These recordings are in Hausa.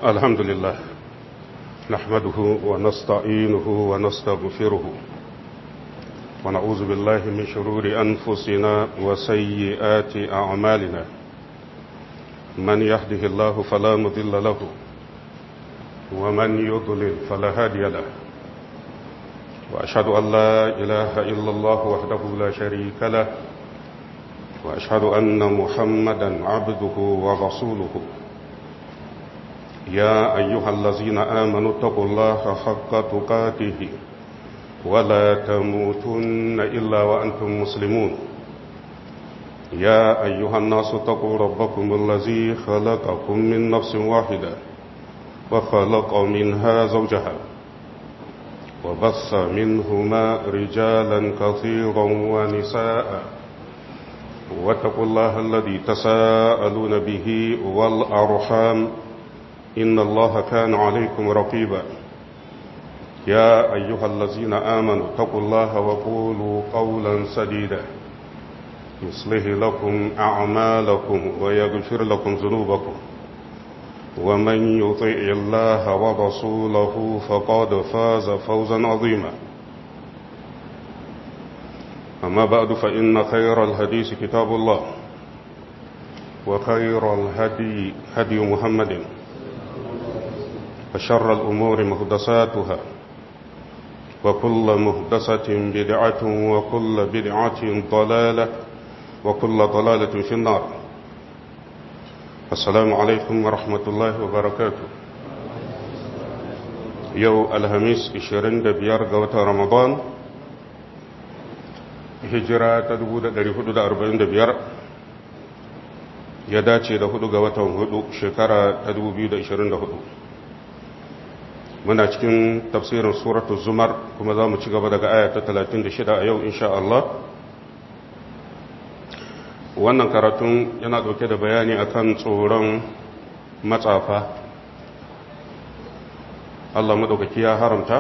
الحمد لله نحمده ونستعينه ونستغفره ونعوذ بالله من شرور أنفسنا وسيئات أعمالنا من يهده الله فلا مضل له ومن يضلل فلا هادي له وأشهد أن لا إله إلا الله وحده لا شريك له وأشهد أن محمدا عبده ورسوله يا أيها الذين آمنوا اتقوا الله حق تقاته ولا تموتن إلا وأنتم مسلمون يا أيها الناس اتقوا ربكم الذي خلقكم من نفس واحدة وخلق منها زوجها وبص منهما رجالا كثيرا ونساء واتقوا الله الذي تساءلون به والأرحام إن الله كان عليكم رقيبا يا أيها الذين آمنوا اتقوا الله وقولوا قولا سديدا يصلح لكم أعمالكم ويغفر لكم ذنوبكم ومن يطع الله ورسوله فقد فاز فوزا عظيما أما بعد فإن خير الحديث كتاب الله وخير الهدي هدي محمد وشر الأمور مهدساتها وكل مهدسة بدعة وكل بدعة ضلالة وكل ضلالة في النار السلام عليكم ورحمة الله وبركاته يو الهميس إشرين دبيار قوة رمضان هجرة تدبود dari hudu da arba'in da biyar ya dace da hudu ga watan hudu shekara ta dubu biyu da ishirin da hudu muna cikin tafsirin suratul zumar kuma za mu ci gaba daga aya ta 36 a yau insha Allah wannan karatun yana dauke da bayani akan tsoron matsafa Allah madaukaki ya haramta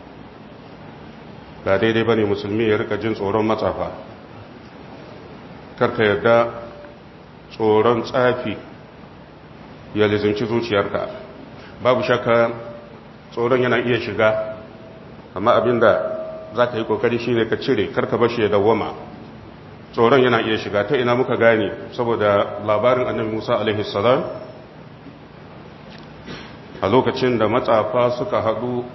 ba daidai bane musulmi ya rika jin tsoron matsafa karka yadda tsoron tsafi ya lizinci zuciyarka babu shakka tsoron yana iya shiga amma abinda za ka yi kokari shi ne ka cire karka bashi ya dawwama tsoron yana iya shiga ta ina muka gane saboda labarin annabi musa alaihissalam a lokacin da matsafa suka haɗu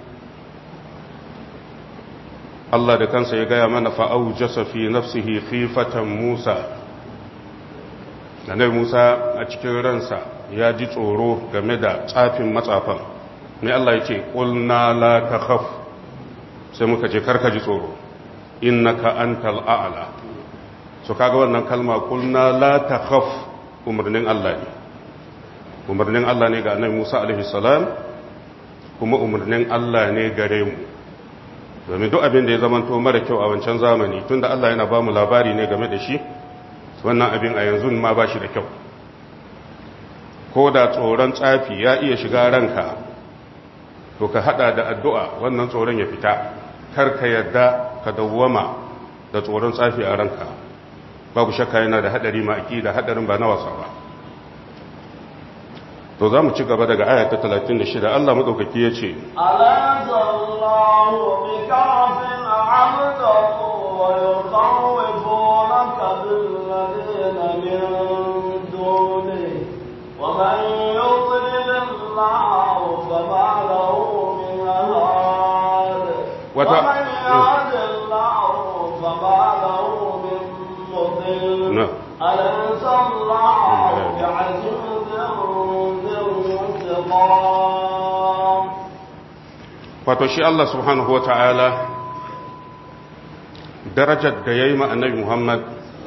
Allah da kansa ya gaya mana fa'au jasafi nafsihi khifatan musa annabi musa a cikin ransa ya ji tsoro game da tsafin matsafan mai Allah ya ce ƙulna la ta khaf sai muka je karka ji tsoro innaka antal a'la so kaga wannan kalma ƙulna la ta khaf umarnin Allah ne umarnin Allah ne ga annabi Musa alaihi salam kuma umarnin Allah ne gare mu domin duk abin da ya zamanto mara kyau a wancan zamani tunda Allah yana ba mu labari ne game da shi wannan abin a yanzu ma ba shi da kyau ko da tsoron tsafi ya iya shiga ranka to ka hada da addu'a wannan tsoron ya fita kar ka yadda ka dawwama da tsoron tsafi a ranka babu shakka yana da hadari ma da hadarin ba na wasa ba to za mu ci gaba daga aya ta 36 Allah madaukaki ya ce alanzallahu bi kafin abdahu wa yukhawifunaka bil ladina min dunihi wa man yudlil Allah fama lahu wata ومن يهد الله فما له من مضل نعم. أليس الله بعزيز ذي انتقام wato shi Allah subhanahu wa ta'ala darajar da ya yi annabi Muhammad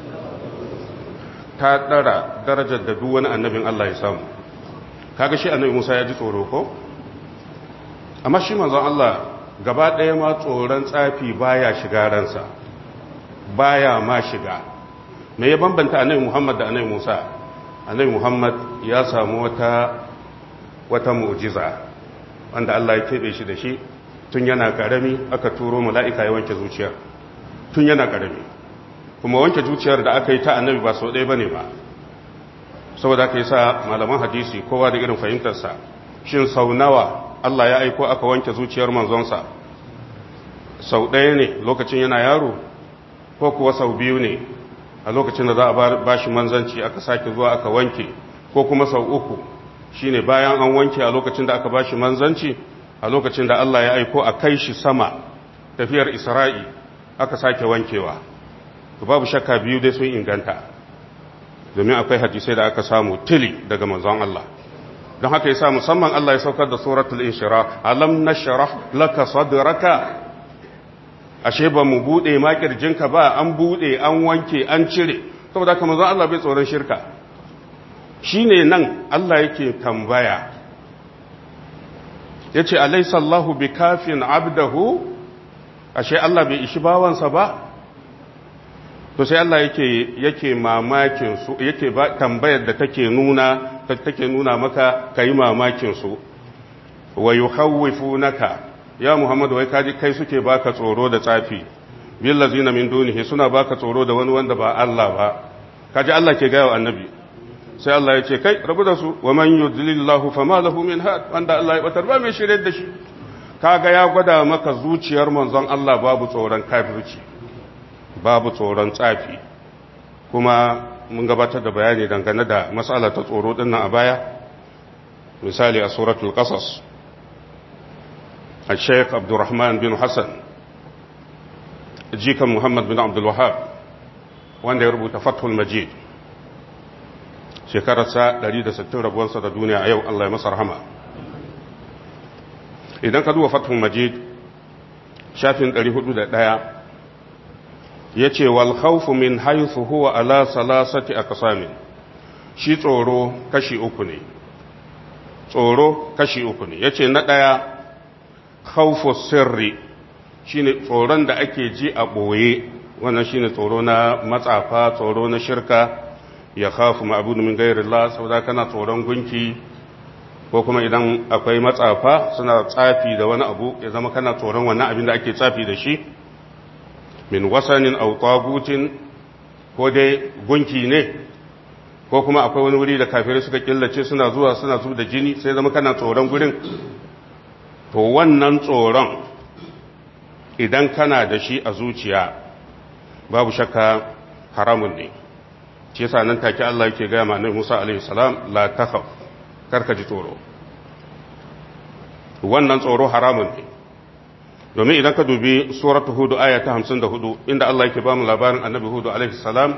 ta ɗara darajar da duk wani annabin Allah ya samu kaga shi annabi Musa ya ji tsoro ko? amma shi manzon Allah gaba ɗaya ma tsoron tsafi baya shiga ransa baya ma shiga me ya bambanta annabi Muhammad da annabi Musa annabi Muhammad ya samu wata wata mu'jiza wanda Allah ya keɓe shi da shi tun yana ƙarami aka turo mala'ika ya wanke zuciyar tun yana ƙarami kuma wanke zuciyar da aka yi ta annabi ba sau ɗaya ba ne ba saboda aka yi sa malaman hadisi kowa da irin fahimtarsa shin sau nawa Allah ya aiko aka wanke zuciyar manzonsa sau ɗaya ne lokacin yana yaro ko kuwa sau biyu ne a lokacin da za a ba shi manzanci aka sake zuwa aka wanke ko kuma sau uku shine bayan an wanke a lokacin da aka ba shi manzanci a lokacin da Allah ya aiko a kai shi sama tafiyar isra'i aka sake wankewa babu shakka biyu dai sun inganta domin akwai hadisai da aka samu tili daga manzon Allah don haka yasa musamman Allah ya saukar da suratul inshira alam nashrah laka sadraka ashe ba mu bude ma kirjinka ba an bude an wanke an cire saboda haka manzon Allah bai tsoron shirka shine nan Allah yake tambaya yace alaysa Allahu bikafin abdahu ashe Allah bai ishi bawansa ba to sai Allah yake yake mamakin su yake ba tambayar da take nuna take nuna maka kai mamakin su wa yukhawwifunaka ya Muhammadu wai kaji kai suke baka tsoro da tsafi bil ladzina min dunihi suna baka tsoro da wani wanda ba Allah ba kaji Allah ke gaya wa annabi sai Allah ya ce kai rabu da su wa man yudlillahu fama lahu min had wanda Allah ya batar ba mai shirye da shi kaga ya gwada maka zuciyar manzon Allah babu tsoron kafirci babu tsoron tsafi kuma mun gabatar da bayani dangane da matsala ta tsoro dinnan a baya misali a suratul qasas al-sheikh abdurrahman bin hassan jikan muhammad bin abdul wahab wanda ya rubuta fathul majid shekararsa 160 rabuwarsa da duniya a yau Allah ya masa rahama idan ka duba fathul majid shafin 401 ya ce wal khawfu min haythu huwa ala salasati aqsamin shi tsoro kashi uku ne tsoro kashi uku ne yace na daya khawfu sirri shine tsoron da ake ji a boye wannan shine tsoro na matsafa tsoro na shirka ya khafu ma'budu min ghairillah saboda kana tsoron gunki ko kuma idan akwai matsafa suna tsafi da wani abu ya zama kana tsoron wannan abin da ake tsafi da shi min wasanin aw tagutin ko dai gunki ne ko kuma akwai wani wuri da kafirai suka killace suna zuwa suna zuwa da jini sai zama kana tsoron gurin to wannan tsoron idan kana da shi a zuciya babu shakka haramun ne shi yasa nan take Allah yake ga ma Annabi Musa alaihi salam la takhaf karka ji tsoro wannan tsoro haramun ne domin idan ka dubi suratu hudu aya ta 54 inda Allah yake ba mu labarin Annabi Hudu alaihi salam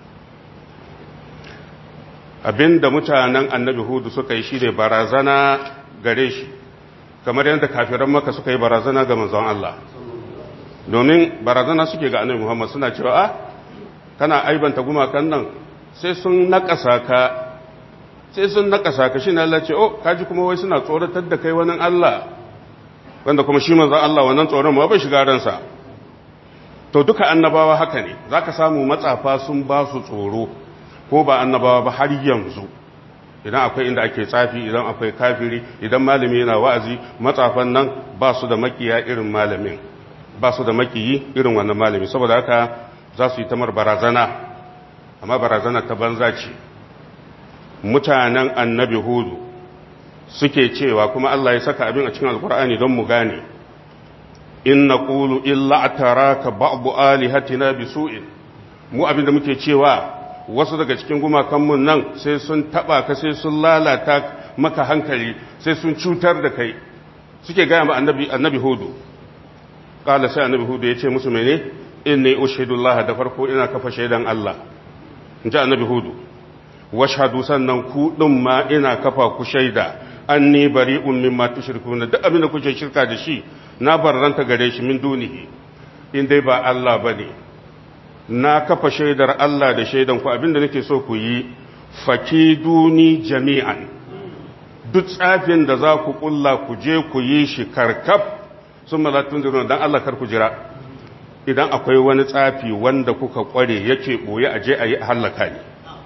abinda mutanen Annabi Hudu suka yi shine barazana gare shi kamar yadda kafiran maka suka yi barazana ga manzon Allah domin barazana suke ga Annabi Muhammad suna cewa a kana aibanta gumakan nan sai sun nakasa ka sai sun nakasa ka shi ne Allah ce oh kaji kuma wai suna tsoratar da kai wani Allah wanda kuma shi manzon Allah wannan tsoron ma bai shiga ransa to duka annabawa haka ne zaka samu matsafa sun ba su tsoro ko ba annabawa ba har yanzu idan akwai inda ake tsafi idan akwai kafiri idan malami yana wa'azi matsafan nan ba su da makiya irin malamin ba su da makiyi irin wannan malami saboda haka za su yi tamar barazana amma barazana ta banza ce mutanen annabi hudu suke cewa kuma Allah ya saka abin a cikin alkur'ani don mu gane in na ƙulu illa a tara ka ba'abu alihatina bi su'in mu abin da muke cewa wasu daga cikin gumakanmu nan sai sun taɓa ka sai sun lalata maka hankali sai sun cutar da kai suke gaya ma annabi hudu ƙala sai annabi hudu ya ce musu mene in ne ushidullah da farko ina kafa shaidan Allah in ji annabi hudu washhadu sannan ku ɗin ma ina kafa ku shaida an ni bari ummin ma tushrikuna duk abin da kuke shirka da shi na barranta gare shi min dunihi in dai ba Allah bane na kafa shaidar Allah da shaidan ku abin da nake so ku yi fakiduni jami'an duk tsafin da za ku kulla ku je ku yi shi karkaf sun malatun da dan Allah kar ku jira idan akwai wani tsafi wanda kuka kware yake boye a je a yi hallaka ne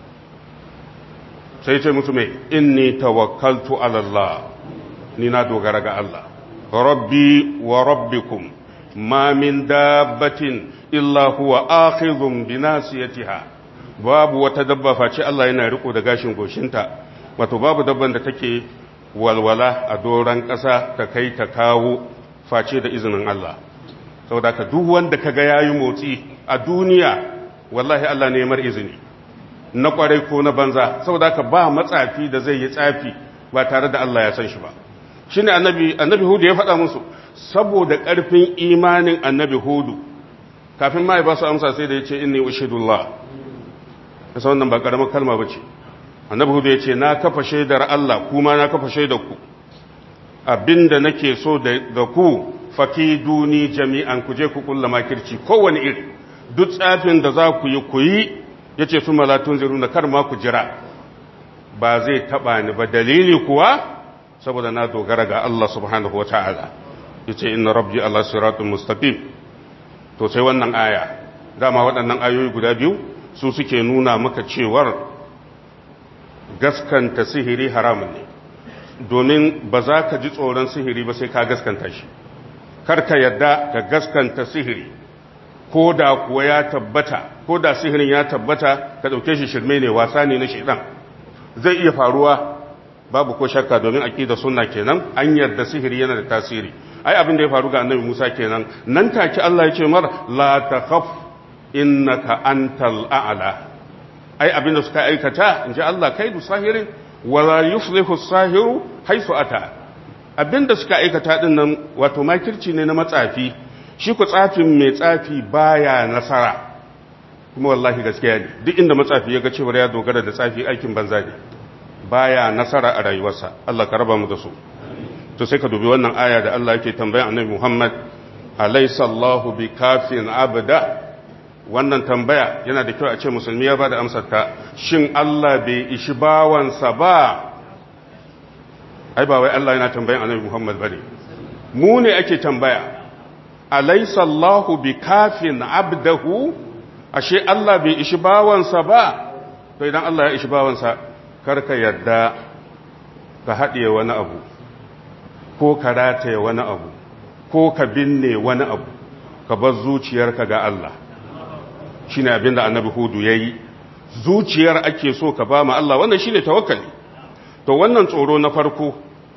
sai ce musu mai inni tawakkaltu ala Allah ni na dogara ga Allah rabbi wa rabbikum ma min dabbatin illa huwa akhidhun bi nasiyatiha babu wata dabba face Allah yana riko da gashin goshinta wato babu dabban da take walwala a doron ƙasa ta kai ta kawo face da izinin Allah saboda ka duk wanda ka ga yayi motsi a duniya wallahi Allah ne mar izini na kwarai ko na banza saboda ka ba matsafi da zai yi tsafi ba tare da Allah ya san shi ba shine annabi annabi hudu ya faɗa musu saboda ƙarfin imanin annabi hudu kafin ma ya ba su amsa sai da ya ce inni ushidullah kasa wannan ba ƙaramar kalma ba ce annabi hudu ya ce na kafa shaidar Allah kuma na kafa shaidar ku abinda nake so da ku fakiduni jami'an ku je ku kulla makirci kowane iri duk tsafin da za ku yi ku yi ya ce su malatun ziru na kar ma ku jira ba zai taɓa ni ba dalili kuwa saboda na dogara ga Allah subhanahu wa ta'ala ya ce inna rabbi Allah siratun mustaqim to sai wannan aya dama waɗannan ayoyi guda biyu su suke nuna maka cewar gaskanta sihiri haramun ne domin ba za ka ji tsoron sihiri ba sai ka gaskanta shi karka yadda ka gaskanta sihiri ko da kuwa ya tabbata ko da sihirin ya tabbata ka ɗauke shi shirme ne wasa ne na shidan zai iya faruwa babu ko shakka domin aqida sunna kenan an yarda sihiri yana da tasiri ai abin da ya faru ga annabi Musa kenan nan take Allah ya ce mar la takhaf innaka antal a'la ai abin da suka aikata inji Allah kaidu sahirin wala yuflihu sahiru haisu ata abin da suka aikata din nan wato makirci ne na matsafi shi ku tsafin mai tsafi baya nasara kuma wallahi gaskiya ne duk inda matsafi ya ga cewa ya dogara da tsafi aikin banza ne baya nasara a rayuwarsa Allah ka raba mu da su to sai ka dubi wannan aya da Allah yake tambayan annabi Muhammad alaysa Allahu bikafin abda wannan tambaya yana da kyau a ce musulmi ya bada amsar ta shin Allah bai ishi bawansa ba ai ba wai Allah yana tambayan annabi Muhammad bane mu ne ake tambaya alaysa Allahu bikafin abdahu ashe Allah bai ishi bawansa ba to idan Allah ya ishi bawansa karka yadda ka haɗiye wani abu ko ka rataye wani abu ko ka binne wani abu ka bar zuciyarka ga Allah shi ne abinda annabi hudu ya yi zuciyar ake so ka ba ma Allah wannan shi ne tawakkali to wannan tsoro na farko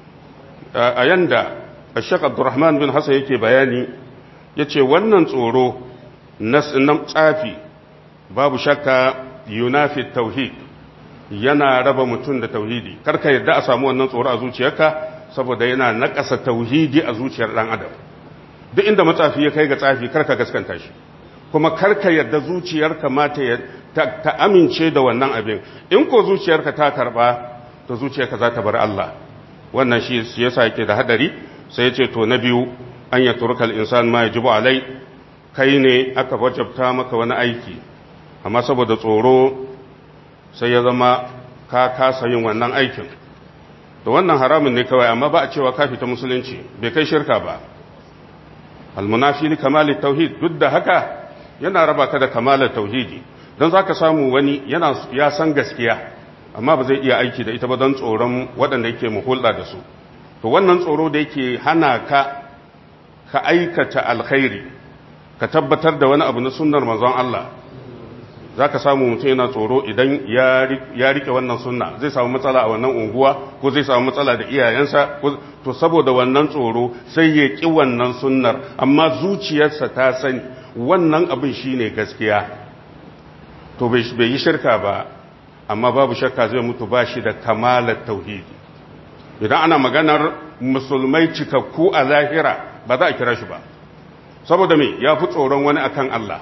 a yanda ashek abdurrahman bin hassan yake bayani ya ce wannan tsoro na tsafi babu shakka yunafi tauhid yana raba mutum da tauhidi karka yadda a samu wannan tsoro a zuciyarka saboda yana nakasa tauhidi a zuciyar dan adam duk inda matsafi ya kai ga tsafi karka gaskanta shi kuma karka yadda zuciyarka ma ta, ta, amince da wannan abin in ko zuciyarka ta karba to zuciyarka za ta bar Allah wannan shi yasa yake da hadari sai ya ce to na biyu an ya turkal insan ma yajibu alai kai ne aka wajabta maka wani aiki amma saboda tsoro sai ya zama ka kasa yin wannan aikin da wannan haramun ne kawai amma ba a cewa ka fita musulunci bai kai shirka ba almunafi li kamali tauhid duk da haka yana raba ka da kamalar tauhidi don za ka samu wani yana ya san gaskiya amma ba zai iya aiki da ita ba don tsoron waɗanda yake hulɗa da su to wannan tsoro da yake hana ka ka aikata alkhairi ka tabbatar da wani abu na sunnar manzon Allah za ka samu mutum yana tsoro idan ya rike wannan sunna zai samu matsala a wannan unguwa ko zai samu matsala da iyayensa to saboda wannan tsoro sai ya ƙi wannan sunnar amma zuciyarsa ta sani wannan abin shi ne gaskiya to bai yi shirka ba amma babu shakka zai mutu ba shi da kamalar tauhidi idan ana maganar musulmai cikakku a lahira ba za a kira shi ba saboda me ya fi tsoron wani akan Allah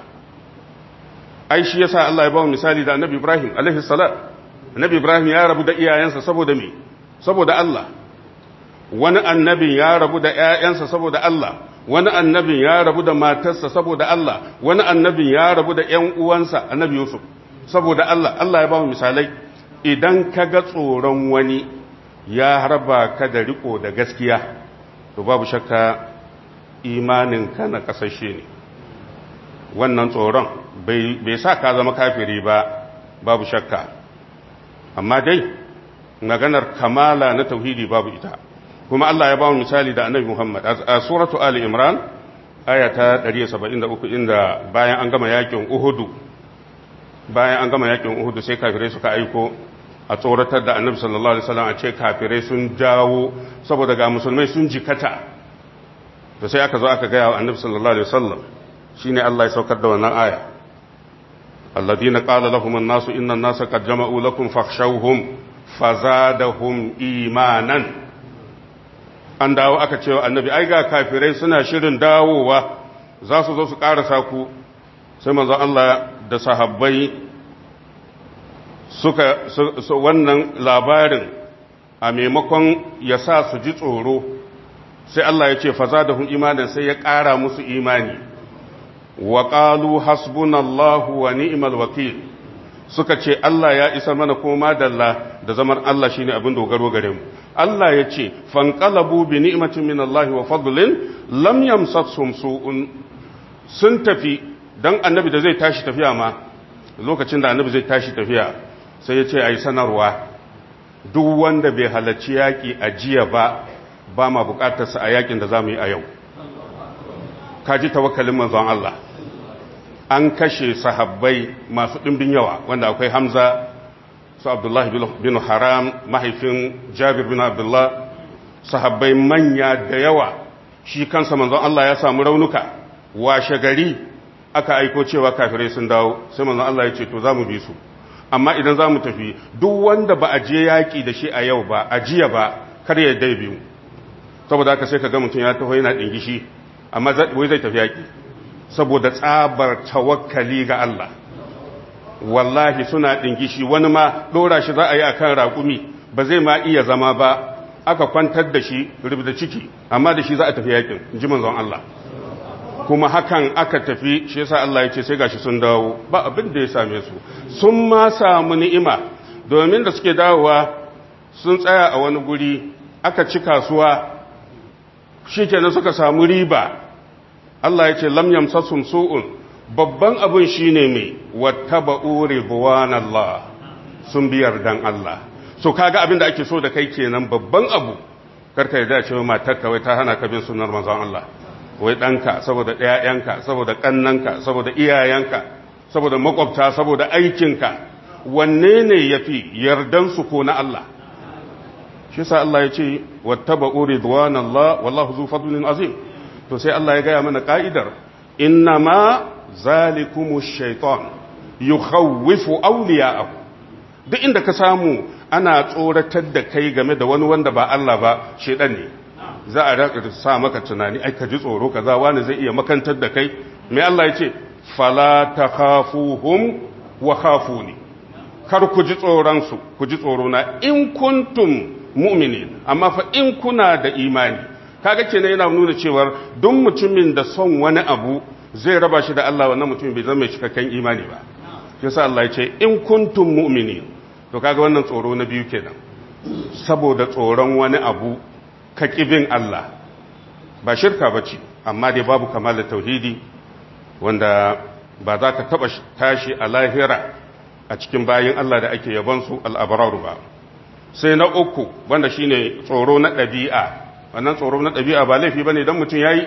ai shi yasa Allah ya ba mu misali da Annabi Ibrahim alaihi salam Annabi Ibrahim ya rabu da iyayensa saboda me saboda Allah wani annabin ya rabu da ƴaƴansa saboda Allah wani annabin ya rabu da matarsa saboda Allah wani annabin ya rabu da ƴan uwansa Annabi Yusuf saboda Allah Allah ya ba mu misalai idan ka ga tsoron wani ya harba ka da riko da gaskiya to babu shakka imanin ka na kasashe ne wannan tsoron bai sa ka zama kafiri ba babu shakka amma dai maganar kamala na tauhidi babu ita kuma Allah ya ba mu misali da annabi Muhammad a suratu Ali Imran aya ta 173 inda bayan an gama yakin Uhudu bayan an gama yakin Uhudu sai kafirai suka aiko a tsoratar da annabi sallallahu alaihi wasallam a ce kafirai sun dawo saboda ga musulmai sun jikata to sai aka zo aka gaya wa annabi sallallahu alaihi wasallam shine Allah ya saukar da wannan aya alladhina qala lahum an-nasu inna an-nasa qad jama'u lakum fakhshawhum fazadahum imanan an dawo aka cewa annabi ai ga kafirai suna shirin dawowa za su zo su karasa ku sai manzon Allah da sahabbai suka su, wannan labarin a maimakon ya sa su ji tsoro sai Allah ya ce fazadahum imanan sai ya ƙara musu imani wa qalu hasbunallahu wa ni'mal wakil suka ce Allah ya isa mana koma dalla da zaman Allah shine abin dogaro gare mu Allah ya ce fanqalabu bi ni'matin min Allah wa fadlin lam yamsashum su'un sun tafi dan annabi da zai tashi tafiya ma lokacin da annabi zai tashi tafiya sai ya ce ayi sanarwa duk wanda bai halarci yaki a jiya ba ba ma bukatar sa a yakin da zamu yi a yau kaji tawakkalin manzon Allah an kashe sahabbai masu ɗimbin yawa wanda akwai hamza su abdullahi bin haram mahaifin jabir bin abdullah sahabbai manya da yawa shi kansa manzon Allah ya samu raunuka washe gari aka aiko cewa kafirai sun dawo sai manzon Allah ya ce to za mu bi su amma idan za mu tafi duk wanda ba a je yaƙi da shi a yau ba a jiya ba kar ya dai biyu saboda haka sai ka ga mutum ya taho yana ɗingishi amma wai zai tafi yaƙi saboda tsabar tawakkali ga Allah wallahi suna ɗingishi wani ma ɗora shi za a yi a kan raƙumi ba zai ma iya zama ba aka kwantar da shi rubda ciki amma da shi za a tafi yakin ji manzon Allah kuma hakan aka tafi shi yasa Allah ya ce sai gashi sun dawo ba abin da ya same su sun ma samu ni'ima domin da suke dawowa sun tsaya a wani guri aka ci kasuwa shikenan suka samu riba Allah ya ce lam yamsasum su'un babban abin shine mai wattaba'u ridwanallah sun biyar dan Allah so kaga abin da ake so da kai kenan babban abu karka yarda cewa matar ka wai ta hana ka bin sunnar manzon Allah wai danka saboda ɗayanka saboda kannanka saboda iyayenka saboda makwabta saboda aikinka wanne ne yafi yardan su ko na Allah shi sa Allah ya ce wattaba'u ridwanallah wallahu zu fadlin azim to sai Allah ya gaya mana ka'idar innama zalikumu shaitan yukhawwifu awliya'ahu duk inda ka samu ana tsoratar da kai game da wani wanda ba Allah ba shedan ne za a raka sa maka tunani ai ka ji tsoro kaza wani zai iya makantar da kai me Allah ya ce fala takhafuhum wa khafuni kar ku ji tsoron su ku ji tsoro na in kuntum mu'minin amma fa in kuna da imani kaga kenan yana nuna cewar duk mutumin da son wani abu zai raba shi da Allah wannan mutumin bai zama mai cikakken imani ba yasa Allah ya ce in kuntum mu'minin to kaga wannan tsoro na biyu kenan saboda tsoron wani abu ka kibin Allah ba shirka bace amma dai babu kamalar tauhidi wanda ba za ka taba tashi a lahira a cikin bayin Allah da ake yabon su al-abraru ba sai na uku wanda shine tsoro na ɗabi'a wannan tsoro na ɗabi'a ba laifi ba ne don mutum ya yi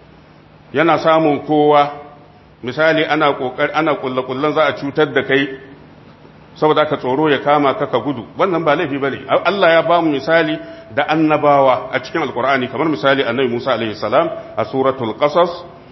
yana samun kowa misali ana ƙoƙar ana ƙullaƙullan za a cutar da kai saboda ka tsoro ya kama ka ka gudu wannan ba laifi ba ne Allah ya ba mu misali da annabawa a cikin alkur'ani kamar misali annabi musa alaihi salam a suratul qasas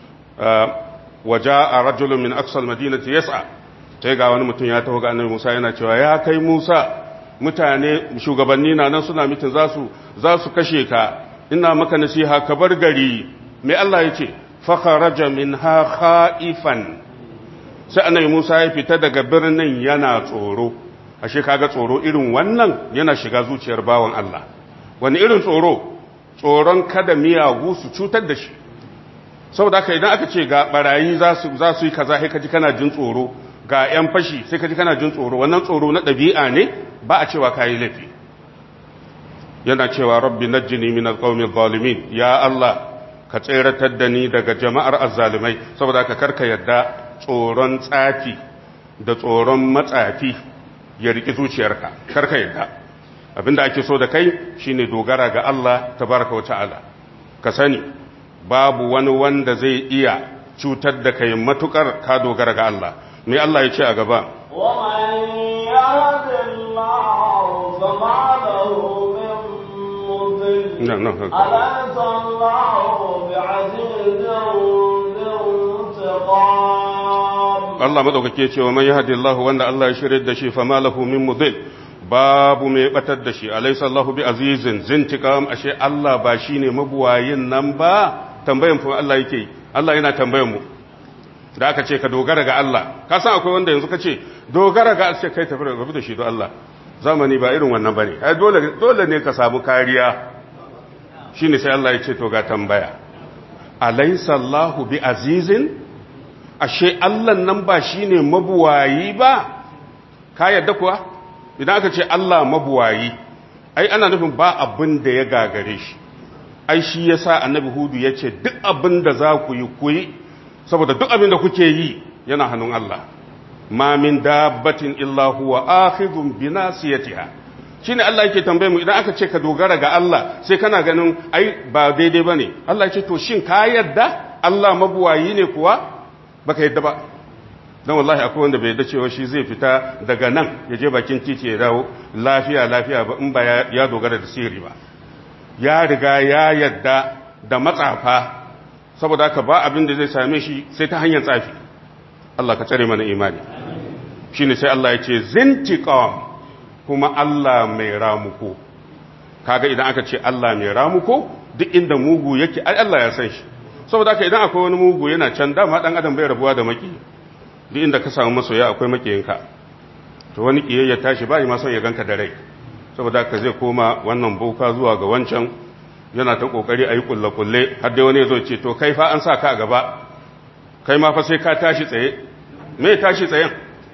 wa jaa rajulun min aqsal madinati yas'a sai ga wani mutum ya taho ga annabi musa yana cewa ya kai musa mutane shugabanni na nan suna mitin za su za su kashe ka ina maka nasiha ka bar gari mai Allah ya ce fakharaja minha khaifan sai annabi Musa ya fita daga birnin yana tsoro ashe kaga tsoro irin wannan yana shiga zuciyar bawan Allah wani irin tsoro tsoron kada miyagu su cutar da shi saboda haka idan aka ce ga barayi za su za su yi kaza sai kaji kana jin tsoro ga yan fashi sai kaji kana jin tsoro wannan tsoro na ɗabi'a ne ba a cewa kayi laifi yana cewa rabbi najjini min alqawmi zalimin ya Allah ka tseratar da ni daga jama'ar azzalimai saboda ka karka yadda tsoron tsafi da tsoron matsafi ya riki zuciyarka karka yadda abinda ake so da kai shine dogara ga Allah tabaraka wata'ala ka sani babu wani wanda zai iya cutar da kai matukar ka dogara ga Allah me Allah ya ce a gaba ومن يهد الله فما له من مضل نعم نعم أليس الله بعزيز ذي انتقام Allah madaukake cewa man yahdillahu wanda Allah ya shirye da shi fama lahu min mudil babu mai batar da shi alaysa Allahu bi azizin zintiqam ashe Allah ba shine mabuwayin nan ba tambayan fa Allah yake Allah yana tambayan mu da aka ce ka dogara ga Allah ka san akwai wanda yanzu ka ce dogara ga Allah kai tafi rabu da shi don Allah zamani ba irin wannan bane ai dole dole ne ka samu kariya shine sai Allah ya ce to ga tambaya alaysa Allahu bi azizin ashe Allah nan ba shi ne mabuwayi ba, ka yadda kuwa? Idan aka ce Allah mabuwayi, ai ana nufin ba abin da ya gagare shi, ai shi ya sa annabi Hudu ya ce duk abin da za ku yi ku yi, saboda duk abin da kuke yi yana hannun Allah. Ma min dabbatin illa huwa akhidhun bi nasiyatiha. Shine Allah yake tambaye mu idan aka ce ka dogara ga Allah sai kana ganin ai ba daidai bane. Allah ya ce to shin ka yadda Allah mabuwayi ne kuwa? baka yadda ba don wallahi akwai wanda bai yadda cewa shi zai fita daga nan ya je bakin titi ya dawo lafiya lafiya ba in ba ya dogara da sirri ba ya riga ya yadda da matsafa saboda haka ba abin da zai same shi sai ta hanyar tsafi Allah ka tsare mana imani shine sai Allah ya ce zintiqam kuma Allah mai ramuko kaga idan aka ce Allah mai ramuko duk inda mugu yake ai Allah ya san shi saboda haka idan akwai wani mugu yana can dama dan adam bai rabuwa da maki duk inda ka samu masoya akwai makiyinka to wani kiyayya tashi bai ma son ya ganka da rai saboda haka zai koma wannan boka zuwa ga wancan yana ta kokari ayi kulle kulle har dai wani ya zo ce to kai fa an sa ka a gaba kai ma fa sai ka tashi tsaye me tashi tsayen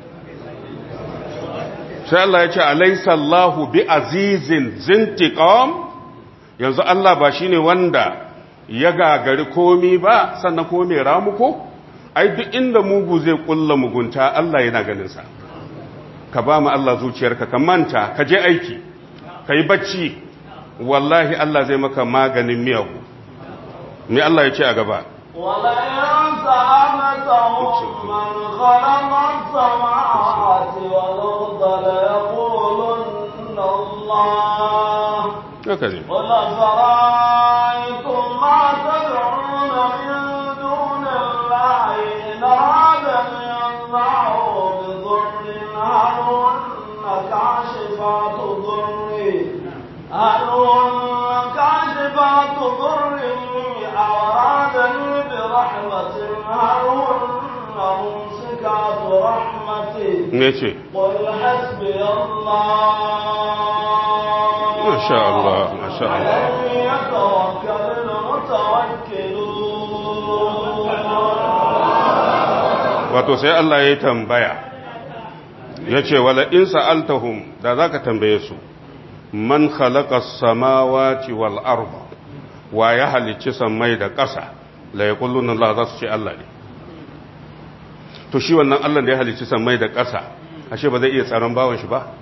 sai Allah ya ce alaysa Allahu bi azizin zintiqam yanzu Allah ba shine wanda ya gagari komi ba sannan ko mai ramuko ai duk inda mugu zai kulla mugunta Allah yana ganinsa ka ba mu Allah zuciyarka ka manta ka je aiki ka yi bacci wallahi Allah zai maka maganin miyagu me Allah ya ce a gaba ولئن سألتهم من خلق السماوات والأرض ليقولن الله haka ne قل أفرأيتم ما تدعون من دون الله إن أرادني الله بضر هل هن كاشفات ضري هل هن كاشفات ضري أو أرادني برحمة هل هن ممسكات رحمتي me ce قل حسبي الله Masha Allah, Masha Allah. عليه يتوكل المتوكلون wato sai Allah ya tambaya ya ce wala in sa'altahum da za ka tambaye su man khalaqa samawati wal arda wa ya halicci sammai da ƙasa la yaquluna Allah za su ce Allah ne to shi wannan Allah da ya halicci sammai da ƙasa ashe ba zai iya tsaron bawan shi ba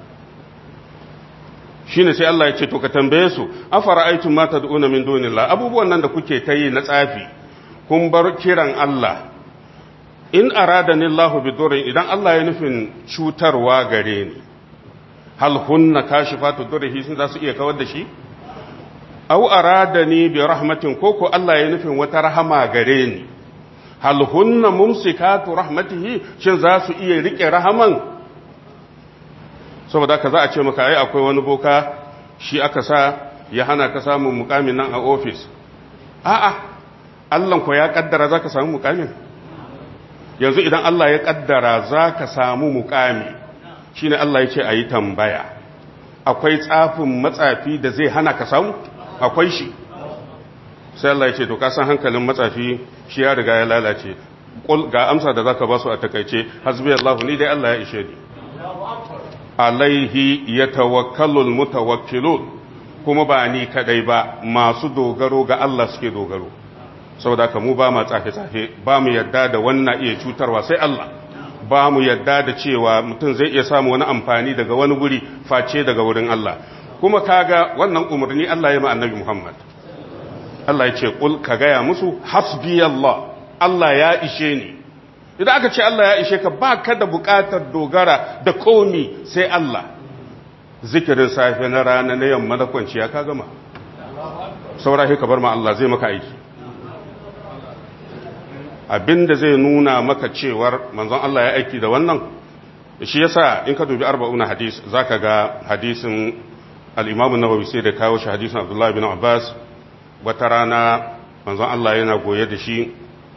shine sai Allah ya ce to ka tambaye su afara'aytum ma tad'una min dunillah abubuwan nan da kuke ta yi na tsafi kun bar kiran Allah in aradani Allah bi durrin idan Allah ya nufin cutarwa gare ni hal hunna kashifatu durrihi sun za su iya kawar da shi aw aradani bi rahmatin ko ko Allah ya nufin wata rahama gare ni hal hunna mumsikatu rahmatihi shin za su iya rike rahaman saboda ka za a ce maka ai akwai wani boka shi aka sa ya hana ka samun mukamin nan a ofis a'a Allah ko ya kaddara za ka samu mukamin yanzu idan Allah ya kaddara za ka samu mukami shine Allah ya ce a yi tambaya akwai tsafin matsafi da zai hana ka samu akwai shi sai Allah ya ce to ka san hankalin matsafi shi ya riga ya lalace Qul ga amsa da zaka ba su a takaice hasbi Allah ni dai Allah ya ishe ni alaihi yatawakkalul mutawakkilun kuma ba ni kadai ba masu dogaro ga Allah suke dogaro saboda haka mu ba ma tsafe-tsafe ba mu yadda da wannan iya cutarwa sai Allah ba mu yadda da cewa mutum zai iya samu wani amfani daga wani guri face daga wurin Allah kuma kaga wannan umarni Allah ya ma annabi Muhammad Allah ya ce kul ka gaya musu hasbi Allah Allah ya ishe ni idan aka ce Allah ya ishe ka ba ka da bukatar dogara da komi sai Allah zikirin safe na rana na yamma na kwanciya ka gama saura ka bar ma Allah zai maka aiki abinda zai nuna maka cewar manzon Allah ya aiki da wannan shi yasa in ka dubi arba'una hadis zaka ga hadisin al-Imam an-Nawawi sai da kawo shi hadisin Abdullah bin Abbas wata rana manzon Allah yana goye da shi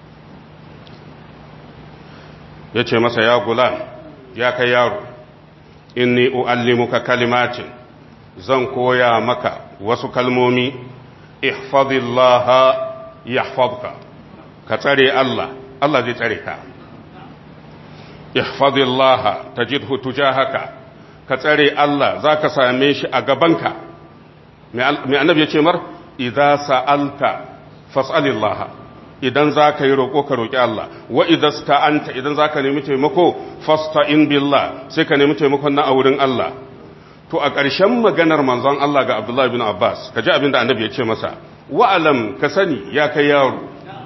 yace masa ya gulam ya kai yaro inni uallimuka kalimatin zan koya maka wasu kalmomi ihfazillaha yahfazka ka tsare Allah Allah zai tsare ka ihfazillaha tajidhu tujahaka ka tsare Allah zaka same shi a gabanka mai annabi yace mar idza sa'alta fas'alillaha idan zaka yi roko ka roki Allah wa idza sta'anta idan zaka nemi taimako fasta'in billah sai ka nemi taimakon na a wurin Allah to a ƙarshen maganar manzon Allah ga Abdullah bin Abbas kaji abinda annabi ya ce masa wa'alam ka sani ya kai yaro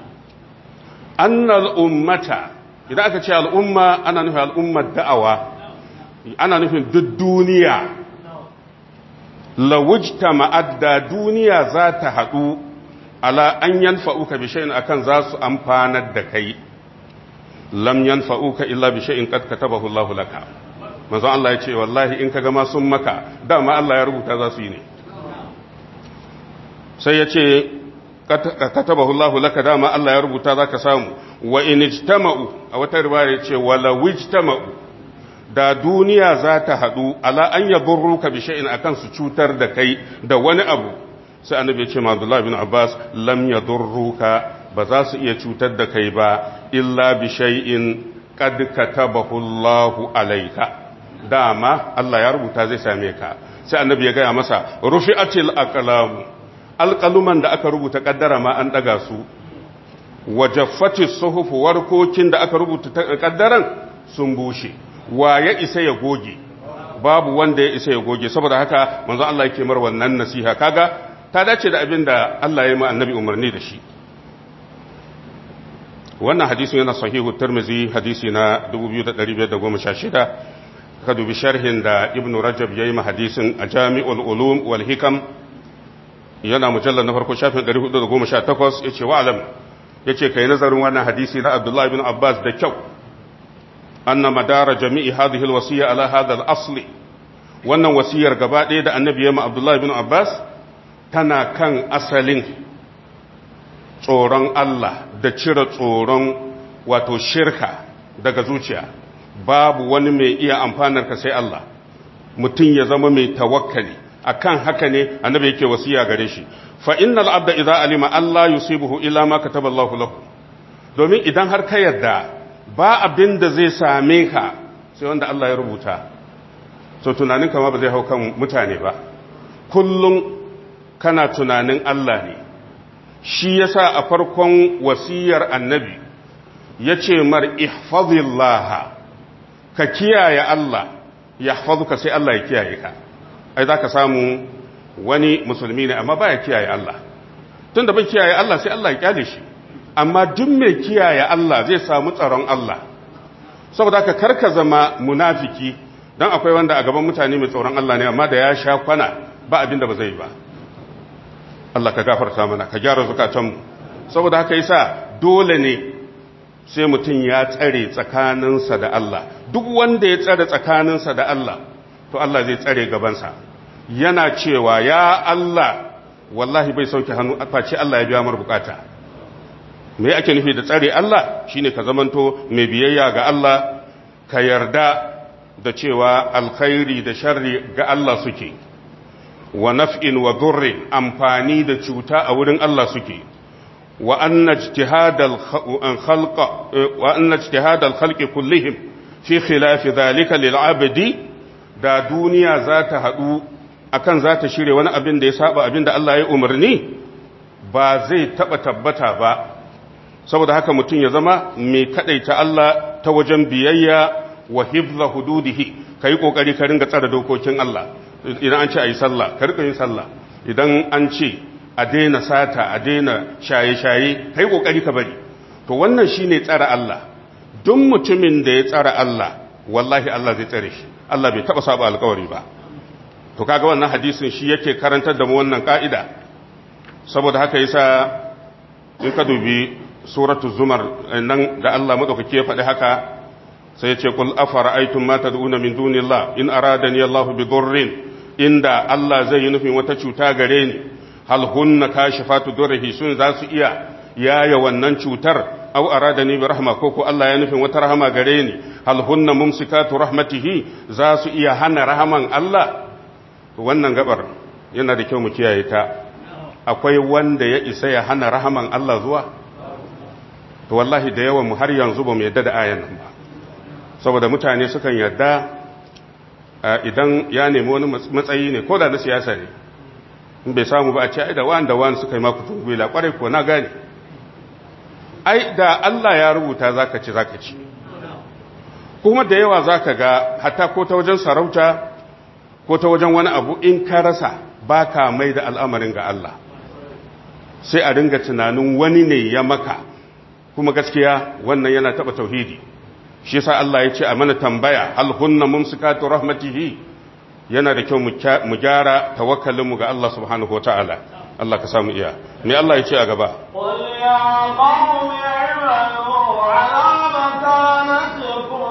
annal ummata idan aka ce al'umma ana nufin al'ummar da'awa ana nufin duk duniya lawujta ma'adda duniya za ta haɗu ala an yanfa'uka bi shay'in akan za su amfanar da kai lam yanfa'uka illa bi shay'in qad katabahu Allahu laka manzo Allah ya ce wallahi in kaga ma sun maka dama Allah ya rubuta za su yi ne sai ya ce katabahu Allahu laka dama Allah ya rubuta zaka samu wa in ijtama'u a wata riwaya yace wala wijtama'u da duniya za ta hadu ala an yadurruka bi shay'in akan su cutar da kai da wani abu sai annabi ya ce ma Abdullah bin Abbas lam yadurruka ba za su iya cutar da kai ba illa bi shay'in qad katabahu Allahu alayka dama Allah ya rubuta zai same ka sai annabi ya gaya masa rufi'atil aqlamu alƙaluman da aka rubuta ƙaddara ma an ɗaga su wajaffati suhufu warkokin da aka rubuta ƙaddaran sun bushe wa ya isa ya goge babu wanda ya isa ya goge saboda haka manzo Allah yake mar wannan nasiha kaga ta dace da abin da Allah ya yi ma annabi umarni da shi wannan hadisin yana sahihu tirmizi hadisi na 2516 ka dubi sharhin da ibnu rajab yayi ma hadisin a jami'ul ulum wal hikam yana mujallar na farko shafin 418 ya ce wa'alam ya ce ka yi nazarin wannan hadisi na abdullahi bin abbas da kyau anna madara jami'i hadhihi alwasiya ala hadha asli wannan wasiyar gaba ɗaya da annabi ya ma abdullahi bin abbas tana kan asalin tsoron Allah da cire tsoron wato shirka daga zuciya babu wani mai iya amfanar ka sai Allah mutum ya zama mai tawakkali akan haka ne annabi yake wasiya gare shi fa innal abda idza alima Allah yusibuhu illa ma kataba Allah lahu domin idan har ka yarda ba abin da zai same ka sai wanda Allah ya rubuta so tunanin kama ba zai hau kan mutane ba kullum kana tunanin Allah ne shi yasa a farkon wasiyar annabi yace mar ihfazillah ka kiyaye Allah yahfazuka sai Allah ya kiyaye ka ai za ka samu wani musulmi ne amma ba ya kiyaye Allah tun da bai kiyaye Allah sai Allah ya kyale shi amma duk mai kiyaye Allah zai samu tsaron Allah saboda ka karka zama munafiki don akwai wanda a gaban mutane mai tsoron Allah ne amma da ya sha kwana ba abin da ba zai ba Allah ka gafarta mana ka gyara zukatanmu saboda haka yasa dole ne sai mutum ya tsare tsakaninsa da Allah duk wanda ya tsare tsakaninsa da Allah to Allah zai tsare gabansa yana cewa ya Allah wallahi bai sauke hannu face Allah ya biya mar bukata me ake nufi da tsare Allah shine ka zamanto mai biyayya ga Allah ka yarda da cewa alkhairi da sharri ga Allah suke wa naf'in wa durrin amfani da cuta a wurin Allah suke wa anna ijtihadal khalqa wa anna ijtihadal khalqi kullihim fi khilafi dhalika lil 'abdi da duniya za ta haɗu akan za ta shirya wani abin da ya saba abin da Allah ya umarni ba zai taɓa tabbata ba saboda haka mutum ya zama mai kaɗaita Allah ta wajen biyayya wa hibza hududihi ka yi ƙoƙari ka ringa tsara dokokin Allah idan an ce a yi sallah ka riƙa yin sallah idan an ce a daina sata a daina shaye-shaye ka yi ƙoƙari ka bari to wannan shi ne tsara Allah duk mutumin da ya tsara Allah wallahi Allah zai tsare shi Allah bai taɓa saba alkawari ba to kaga wannan hadisin shi yake karantar da mu wannan ka'ida saboda haka yasa in ka dubi suratul zumar nan da Allah madaukake ya faɗi haka sai ya ce kul afara'aytum ma tad'una min dunillah in aradani Allahu bi dhurrin inda Allah zai yi nufin wata cuta gare ni hal hunna kashifatu durrihi sun za su iya yaya wannan cutar aw aradani bi rahma ko ko Allah ya nufin wata rahama gare ni hal hunna mumsikatu rahmatihi za su iya hana rahaman Allah wannan gabar yana da kyau mu kiyaye ta akwai wanda ya isa ya hana rahaman Allah zuwa to wallahi da yawan mu har yanzu ba mu yadda da ayan nan ba saboda mutane sukan yadda idan ya nemi wani matsayi ne ko da na siyasa ne in bai samu ba a ce ai da wani da wani suka yi maku tungwila kwarai ko na gane ai da Allah ya rubuta zaka ci zaka ci kuma da yawa zaka ga hatta ko ta wajen sarauta ko ta wajen wani abu in ka rasa baka mai da al'amarin ga Allah sai a ringa tunanin wani ne ya maka kuma gaskiya wannan yana taba tauhidi shi yasa Allah ya ce a mana tambaya hal hunna mumsikatu rahmatihi yana da kyau mu gyara tawakkalin mu ga Allah subhanahu wataala Allah ka samu iya me Allah ya ce a gaba قل يا قوم اعملوا على مكانتكم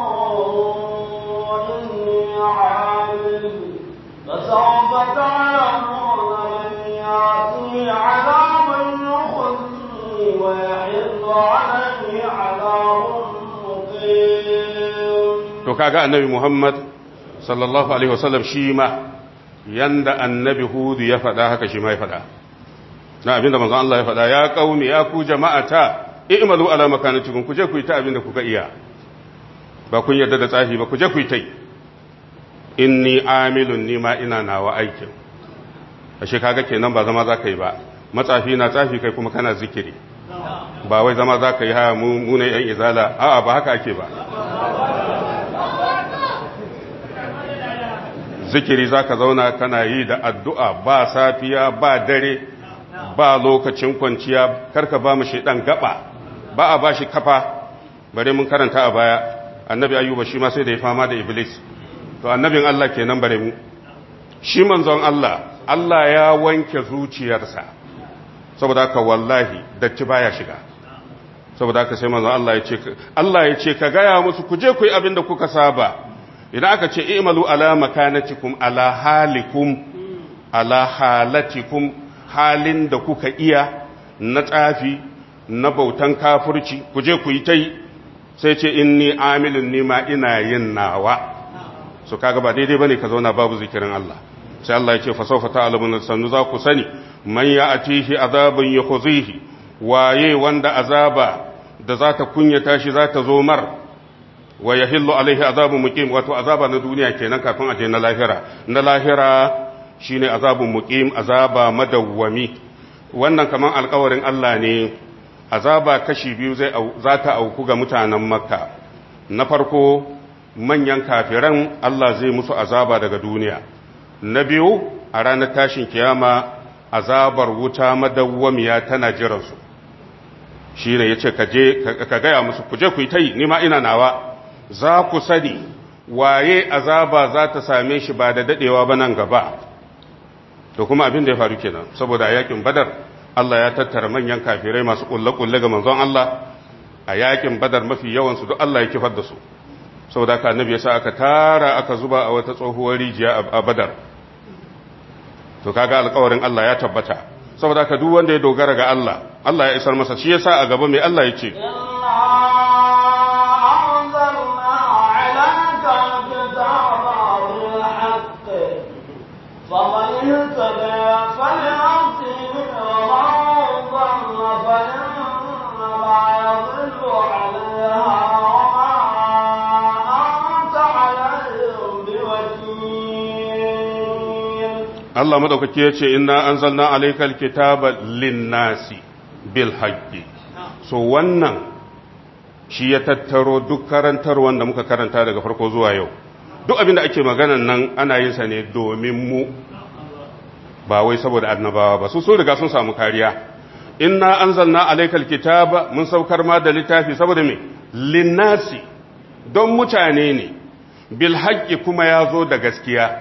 إني عامل فسوف تعلمون من يأتي عذاب يخزي ويحل عليه عذاب مقيم to kaga annabi Muhammad sallallahu alaihi wasallam shi ma yanda annabi Hudu ya faɗa haka shi ma ya faɗa na abinda manzon Allah ya faɗa ya qaumi ya ku jama'ata i'malu ala makanatikum ku je ku yi ta abinda kuka iya ba kun yarda da tsafi ba ku je ku yi ta inni amilun ni ma ina nawa aikin ashe kaga kenan ba zama zaka yi ba matsafi na tsafi kai kuma kana zikiri ba wai zama zaka yi ha mu mu ne yan izala a'a ba haka ake ba zikiri za ka zauna kana yi da addu'a ba safiya ba dare ba lokacin kwanciya karka ba mu shaidan gaba ba a ba shi kafa bare mun karanta a baya annabi ayyuba shi ma sai da ya fama da iblis to annabin Allah kenan bare mu shi manzon Allah Allah ya wanke zuciyarsa saboda haka wallahi datti baya shiga saboda haka sai manzon Allah ya ce Allah ya ce ka gaya musu ku je ku yi abin da kuka saba idan aka ce i'malu ala makanatikum ala halikum ala halatikum halin da kuka iya na tsafi na bautan kafirci ku je ku yi tai sai ce inni amilun nima ina yin nawa so kaga ba daidai bane ka zauna babu zikirin Allah sai Allah ya ce fa sawfa ta'lamun sannu za ku sani man ya'tihi azabun yakhzihi waye wanda azaba da za ta kunyata shi za ta zo mar wa ya hillu alaihi azabun muqim wato azaba na duniya kenan kafin aje na lahira na lahira shine azabun muqim azaba madawwami wannan kaman alƙawarin Allah ne azaba kashi biyu zai za ta auku ga mutanen makka na farko manyan kafiran Allah zai musu azaba daga duniya na biyu a ranar tashin kiyama azabar wuta madawwamiya tana jiransu shi ne ya ce ka gaya musu ku je ku yi ta yi nima ina nawa za ku sani waye azaba za ta same shi ba da dadewa ba nan gaba to kuma abin da ya faru kenan saboda a yakin badar Allah ya tattara manyan kafirai masu kulle-kulle ga manzon Allah a yakin badar mafi yawansu duk Allah ya kifar da su saboda haka annabi ya sa aka tara aka zuba a wata tsohuwar rijiya a badar to kaga alƙawarin Allah ya tabbata saboda haka duk wanda ya dogara ga Allah Allah ya isar masa shi yasa a gaba mai Allah ya ce فمن اهتدى فلنفسه ومن ضل فإنما يضل عليها وما أنت عليهم بوكيل Allah madaukaki ya ce inna anzalna alaykal kitaba linnasi bil haqqi so wannan shi ya tattaro duk karantar wanda muka karanta daga farko zuwa yau duk abinda ake maganan nan ana yin sa ne domin mu ba wai saboda annabawa ba su sun riga sun samu kariya inna anzalna alaykal kitaba mun saukar ma da littafi saboda me linnasi don mutane ne bil haqqi kuma ya zo da gaskiya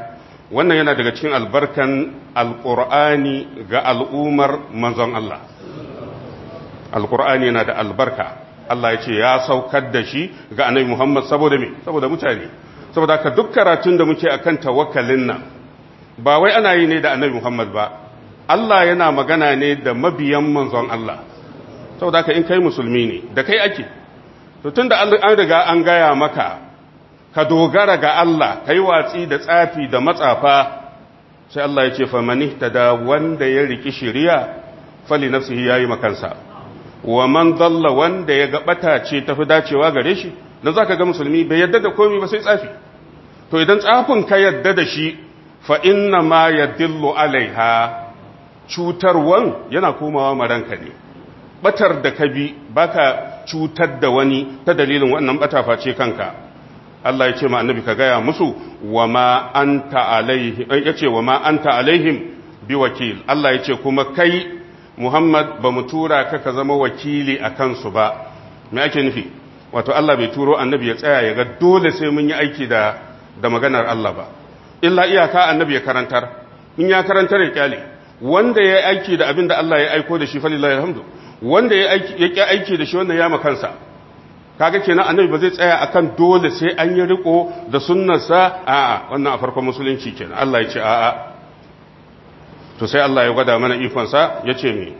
wannan yana daga cikin albarkan alqur'ani ga al'umar manzon Allah alqur'ani yana da albarka Allah ya ce ya saukar da shi ga annabi Muhammad saboda me saboda mutane saboda haka duk karatun da muke akan tawakkalin nan ba wai ana yi ne da annabi Muhammad ba Allah yana magana ne da mabiyan manzon Allah saboda haka in kai musulmi ne da kai ake to tunda an riga an gaya maka ka dogara ga Allah kai watsi da tsafi da matsafa sai Allah ya ce fa manihtada wanda ya riki shari'a fali nafsihi yayi makansa wa man dalla wanda ya gabata ce tafi dacewa gare shi dan zaka ga musulmi bai yadda da komai ba sai tsafi to idan tsafin ka yadda da shi fa inna ma yadillu alaiha cutarwan yana komawa maranka ne batar da ka bi baka cutar da wani ta dalilin wannan bata face kanka Allah ya ce ma annabi ka gaya musu wa ma anta alaihim yace wa ma anta alaihim biwakil Allah ya ce kuma kai Muhammad ba mu tura ka ka zama wakili a kansu ba me ake nufi wato Allah bai turo annabi ya tsaya ya ga dole sai mun yi aiki da da maganar Allah ba illa iyaka annabi ya karantar in ya karantar ya kyale wanda ya aiki da abin da Allah ya aiko da shi falillahi alhamdu wanda ya aiki ya ki aiki da shi wannan ya makansa kaga kenan annabi ba zai tsaya akan dole sai an yi riko da sunnarsa a'a wannan a farkon musulunci kenan Allah ya ce a'a to sai Allah ya gwada mana ikonsa ya ce me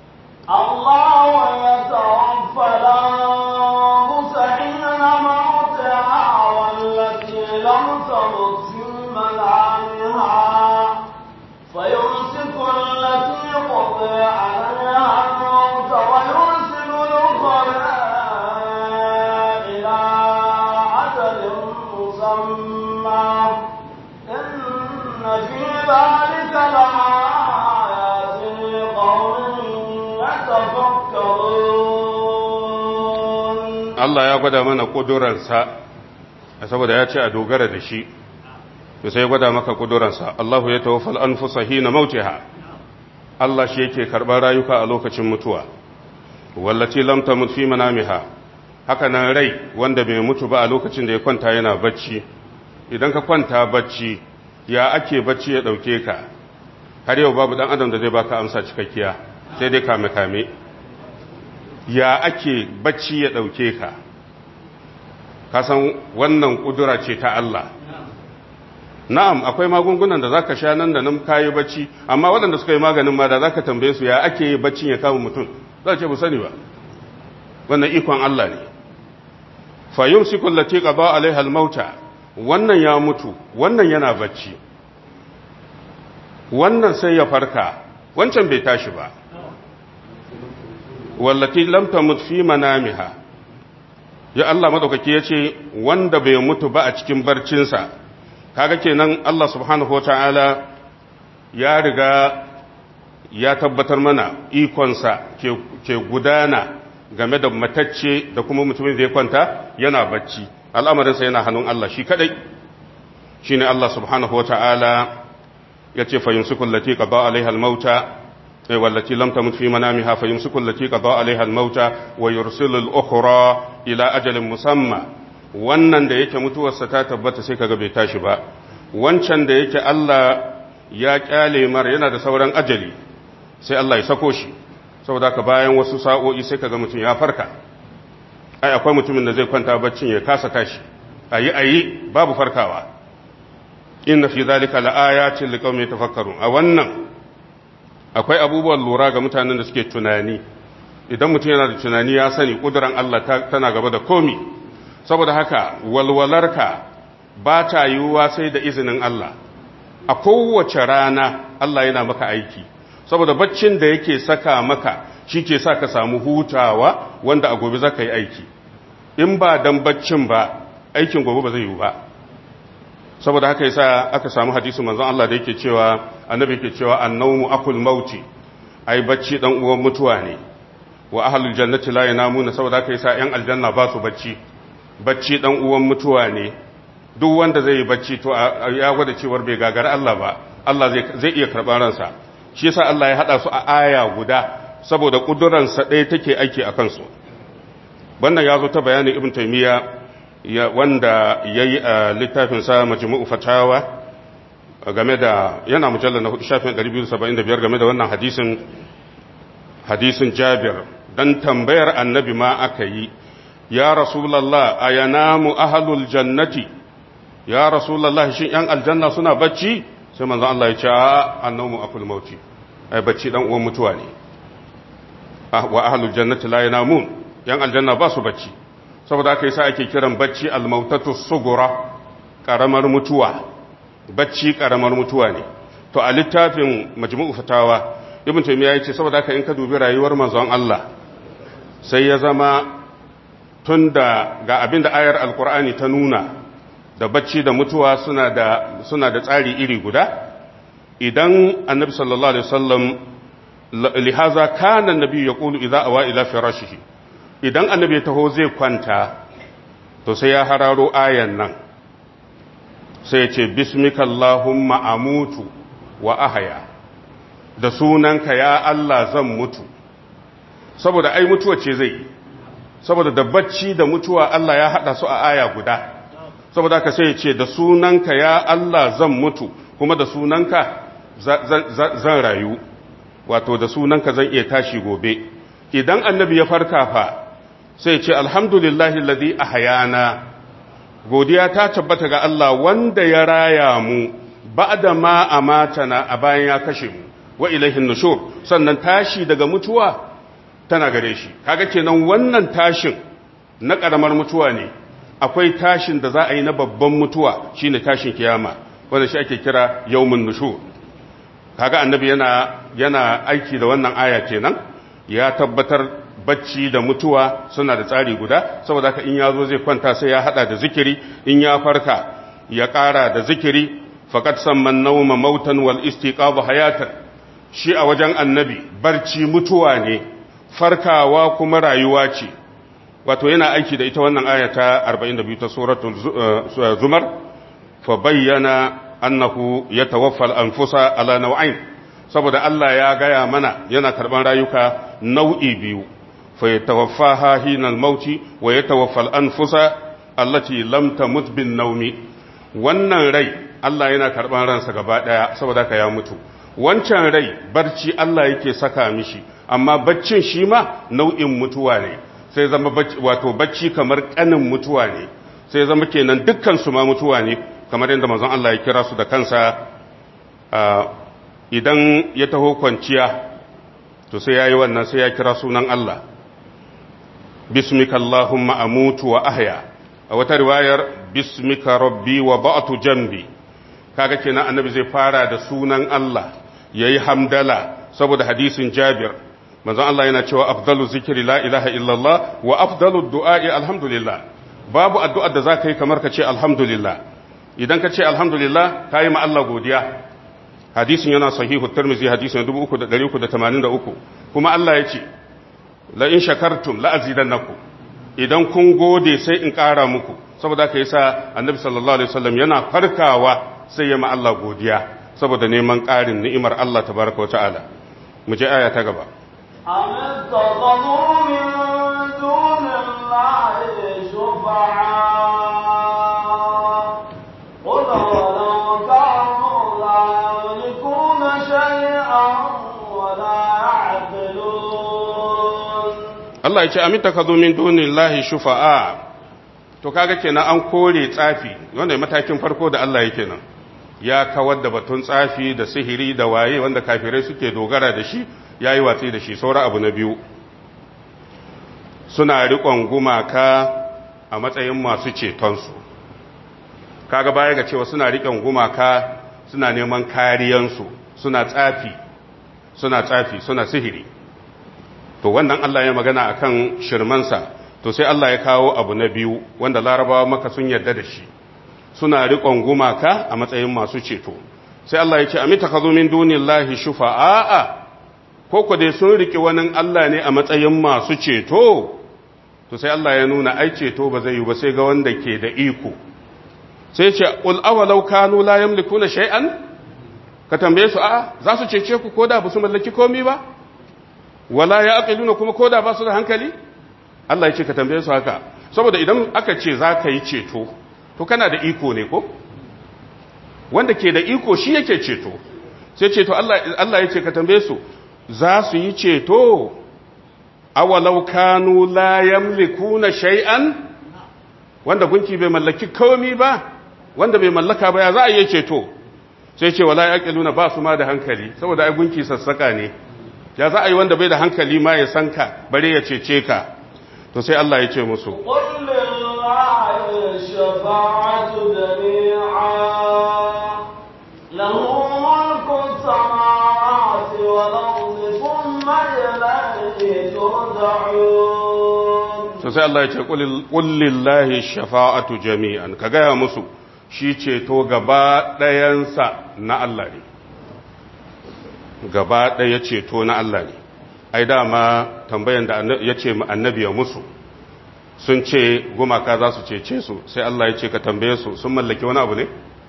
الله يتوفى الأنفس حين موتها والتي لم تمت في منامها فيمسك التي قضي عليها الموت ويرسل الأخرى إلى أجل مسمى إن في ذلك لآيات لقوم يتفكرون Allah ya gwada mana ƙudurarsa saboda ya ce a dogara da shi to sai ya gwada maka ƙudurarsa Allahu ya tawaffal anfusa hina mautiha Allah shi yake karɓar rayuka a lokacin mutuwa wallati lam tamut fi manamiha haka nan rai wanda bai mutu ba a lokacin da ya kwanta yana bacci idan ka kwanta bacci ya ake bacci ya ɗauke ka har yau babu ɗan adam da zai baka amsa cikakkiya sai dai kame kame ya ake bacci ya ɗauke ka kasan wannan ƙudura ce ta Allah na'am akwai magungunan da zaka sha nan da nan kayi bacci amma waɗanda suka yi maganin ma da zaka tambaye su ya ake yi baccin ya kama mutum za ce bu sani ba wannan ikon Allah ne fa yumsiku allati qada alaiha al-mauta wannan ya mutu wannan yana bacci wannan sai ya farka wancan bai tashi ba wallati lam tamut fi manamiha ya Allah madaukaki yace wanda bai mutu ba a cikin barcinsa kaga kenan Allah subhanahu wataala ya riga ya tabbatar mana ikonsa ke, ke gudana game da matacce da kuma mutumin da ya kwanta yana bacci al'amarinsa yana hannun Allah shi kadai shine Allah subhanahu wataala yace fa yumsiku allati qada alaiha al-mauta والتي لم تمت في منامها فيمسك التي قضى عليها الموت ويرسل الأخرى إلى أجل مسمى wannan da yake mutuwarsa ta tabbata sai kaga bai tashi ba wancan da yake Allah ya kyale mar yana da sauran ajali sai Allah ya sako shi saboda ka bayan wasu sa'o'i sai kaga mutum ya farka ai akwai mutumin da zai kwanta baccin ya kasa tashi ayi ayi babu farkawa inna fi zalika laayatin liqaumin yatafakkarun a wannan akwai abubuwan lura ga mutanen da suke tunani idan mutum yana da tunani ya sani ƙuduran Allah tana gaba da komi saboda haka walwalarka ba ta yiwuwa sai da izinin Allah a kowace rana Allah yana maka aiki saboda baccin da yake saka maka shi ke sa ka samu hutawa wanda a gobe za ka yi aiki in ba dan baccin ba aikin gobe ba zai yiwu ba saboda haka yasa aka samu hadisi manzon Allah da yake cewa annabi yake cewa annawmu akul mauti ai bacci dan uwan mutuwa ne wa ahlul jannati la yanamuna saboda haka yasa yan aljanna ba su bacci bacci dan uwan mutuwa ne duk wanda zai yi bacci to ya gwada cewar bai gagara Allah ba Allah zai zai iya karban ransa shi yasa Allah ya hada su a aya guda saboda kuduransa ɗaya take aiki akan su wannan ya zo ta bayanin ibn taymiya ya wanda ya yi a littafinsa majmu'u fatawa game da yana mujallar na hudu shafin 275 game da wannan hadisin hadisin jabir dan tambayar annabi ma aka yi ya rasulallah a yanamu ahalul jannati ya rasulallah shin yan aljanna suna bacci sai manzon Allah ya ce a annamu akul mauti ai bacci dan uwan mutuwa ne wa ahalul jannati la yanamun yan aljanna ba su bacci saboda aka yasa ake kiran bacci almautatu sugura karamar mutuwa bacci karamar mutuwa ne to a littafin majmu'u fatawa ibn taymiya yace saboda haka in ka dubi rayuwar manzon Allah sai ya zama tunda ga abinda ayar alqur'ani ta nuna da bacci da mutuwa suna da suna da tsari iri guda idan annabi sallallahu alaihi wasallam lihaza kana annabi yaqulu idza awa ila firashihi idan annabi taho zai kwanta to sai ya hararo ayan nan sai ya ce bismikallahumma amutu wa ahaya da sunanka ya Allah zan mutu saboda ai mutuwa ce zai saboda da bacci da mutuwa Allah ya hada su a aya guda saboda ka sai ya ce da sunanka ya Allah zan mutu kuma da sunanka zan rayu wato da sunanka zan iya tashi gobe idan annabi ya farka fa sai ce alhamdulillahi alladhi ahyana godiya ta tabbata ga Allah wanda ya raya mu ba'da ma amatana a bayan ya kashe mu wa ilaihin nushur sannan tashi daga mutuwa tana gare shi kaga kenan wannan tashin na karamar mutuwa ne akwai tashin da za a yi na babban mutuwa shine tashin kiyama wanda shi ake kira yawmun nushur kaga annabi yana yana aiki da wannan aya kenan ya tabbatar bacci da mutuwa suna da tsari guda saboda haka in ya zo zai kwanta sai ya hada da zikiri in ya farka ya ƙara da zikiri faqad samman nawma mautan wal istiqabu hayatan shi a wajen annabi barci mutuwa ne farkawa kuma rayuwa ce wato yana aiki da ita wannan aya ta 42 ta suratul zumar fa bayyana annahu yatawaffa al-anfusa ala naw'ain saboda Allah ya gaya mana yana karban rayuka nau'i biyu فيتوفاها حين الموت ويتوفى الأنفس التي لم تمت بالنوم wannan rai Allah yana karɓar ransa gaba ɗaya saboda ka ya mutu wancan rai barci Allah yake saka mishi amma baccin shi ma nau'in mutuwa ne sai zama wato bacci kamar ƙanin mutuwa ne sai zama kenan dukkan su ma mutuwa ne kamar yadda manzon Allah ya kira su da kansa idan ya taho kwanciya to sai yayi wannan sai ya kira sunan Allah bismika Allahumma amutu wa ahya a wata riwayar bismika rabbi wa ba'tu jambi kaga kenan annabi zai fara da sunan Allah yayi hamdala saboda hadisin Jabir manzon Allah yana cewa afdalu zikri la ilaha illallah wa afdalu du'a'i alhamdulillah babu addu'ar da zaka yi kamar ka ce alhamdulillah idan ka ce alhamdulillah kayi ma Allah godiya hadisin yana sahihu tirmidhi hadisin 3383 kuma Allah ya ce la in shakartum la azidannakum idan kun gode sai in ƙara muku saboda ka yasa annabi sallallahu alaihi wasallam yana farkawa sai ya ma Allah godiya saboda neman ƙarin ni'imar Allah tabaraka wa ta'ala mu je aya ta gaba أم اتخذوا من دون الله شفعاء قل ولو كانوا لا يملكون شيئا ولا يعقلون Allah ya ce amin takazu min dunillahi shufa'a to kaga kenan an kore tsafi wanda matakin farko da Allah yake nan ya kawar da batun tsafi da sihiri da waye wanda kafirai suke dogara da shi yayi watsi da shi saura abu na biyu suna riƙon gumaka a matsayin masu cetonsu kaga baya ga cewa suna riƙon gumaka suna neman kariyansu suna tsafi suna tsafi suna sihiri to wannan Allah ya magana akan shirmansa to sai Allah ya kawo abu na biyu wanda larabawa maka sun yarda da shi suna riƙon gumaka a matsayin masu ceto sai Allah ya ce amita ka zo min dunillahi shufa'a ko ku dai sun riƙe wani Allah ne a matsayin masu ceto to sai Allah ya nuna ai ceto ba zai yi ba sai ga wanda ke da iko sai ce qul awalau kanu la yamlikuna shay'an ka tambaye su a za su cece ku koda ba su mallaki komai ba wala ya aqiluna kuma koda ba su da hankali Allah ya ce ka tambaye su haka saboda idan aka ce za ka yi ceto to kana da iko ne ko wanda ke da iko shi yake ceto sai ceto Allah Allah yake ka tambaye su za su yi ceto awalau kanu la yamlikuna shay'an wanda gunki bai mallaki komi ba wanda bai mallaka ba ya za a yi ceto sai ce wala yaqiluna ba su ma da hankali saboda ai gunki sassaka ne ya za a yi wanda bai da hankali ma ya san ka bare ya cece ka to sai Allah ya ce musu قل لله الشفاعة جميعا له ملك السماوات والأرض ثم إليه ترجعون to sai Allah ya ce qul lillahi shafa'atu jami'an ka gaya musu shi ceto gaba ɗayansa na Allah ne gaba ɗaya ceto na Allah ne ai dama tambayan da ya ce annabi ya musu sun ce gumaka za su cece su sai Allah ya ce ka tambaye su sun mallaki wani abu ne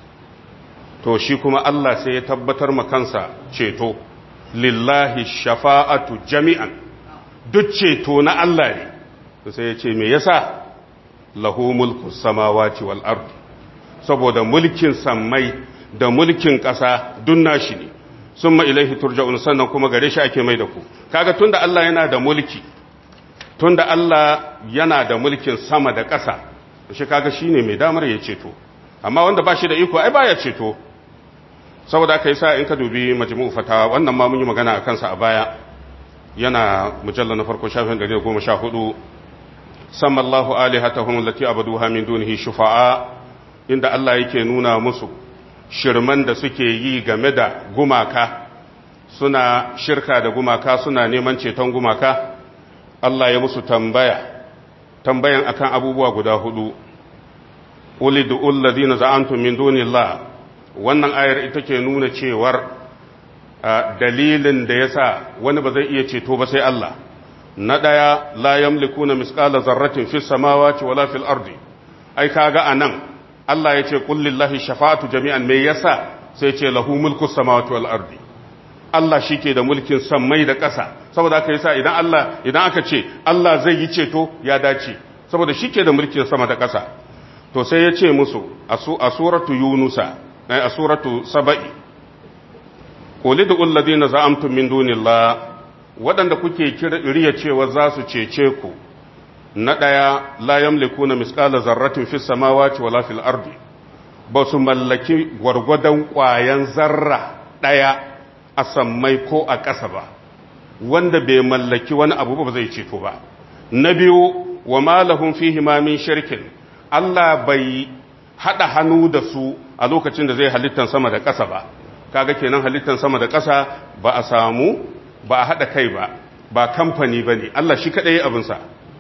to shi kuma Allah sai ya tabbatar ma kansa ceto lillahi shafa'atu jami'an duk ceto na Allah ne to sai ya ce me yasa lahu mulku samawati wal ardi saboda mulkin sammai da mulkin ƙasa duk nashi ne summa ilaihi turja'un sannan kuma gare shi ake mai da ku kaga tunda Allah yana da mulki tunda Allah yana da mulkin sama da ƙasa shi kaga shine mai damar ya ceto amma wanda ba shi da iko ai baya ceto saboda aka yi sa in ka dubi majmu'u fatawa wannan ma mun yi magana a kansa a baya yana mujalla na farko shafin 114 sama Allahu alihatahum allati abaduha min dunihi shufa'a inda Allah yake nuna musu shirman da suke yi game da gumaka suna shirka da gumaka suna neman ceton gumaka Allah ya musu tambaya tambayan akan abubuwa guda hudu ulidu alladhina za'antum min dunillah wannan ayar ita ke nuna cewar dalilin da yasa wani ba zai iya ceto ba sai Allah na daya la yamlikuna misqala zarratin fis samawati wala fil ardi ai kaga anan Allah ya ce qul lillahi shafa'atu jami'an me yasa sai ce lahu mulku samawati wal ardi Allah shike da mulkin sammai da ƙasa saboda haka yasa idan Allah idan aka ce Allah zai yi ceto ya dace saboda shike da mulkin sama da ƙasa to sai ya ce musu a suratu yunusa a suratu saba'i qul du alladhina za'amtum min dunillah waɗanda kuke riya cewa za su cece ku na ɗaya la yamlikuna misqala zarratin fis samawati wala fil ardi ba su mallaki gwargwadon ƙwayan zarra ɗaya a sammai ko a ƙasa ba wanda bai mallaki wani abu ba zai ceto ba na biyu wa ma lahum fihi ma min shirkin Allah bai hada hannu da su a lokacin da zai halittan sama da ƙasa ba kaga kenan halittan sama da ƙasa ba a samu ba a hada kai ba ba kamfani bane Allah shi kadai abinsa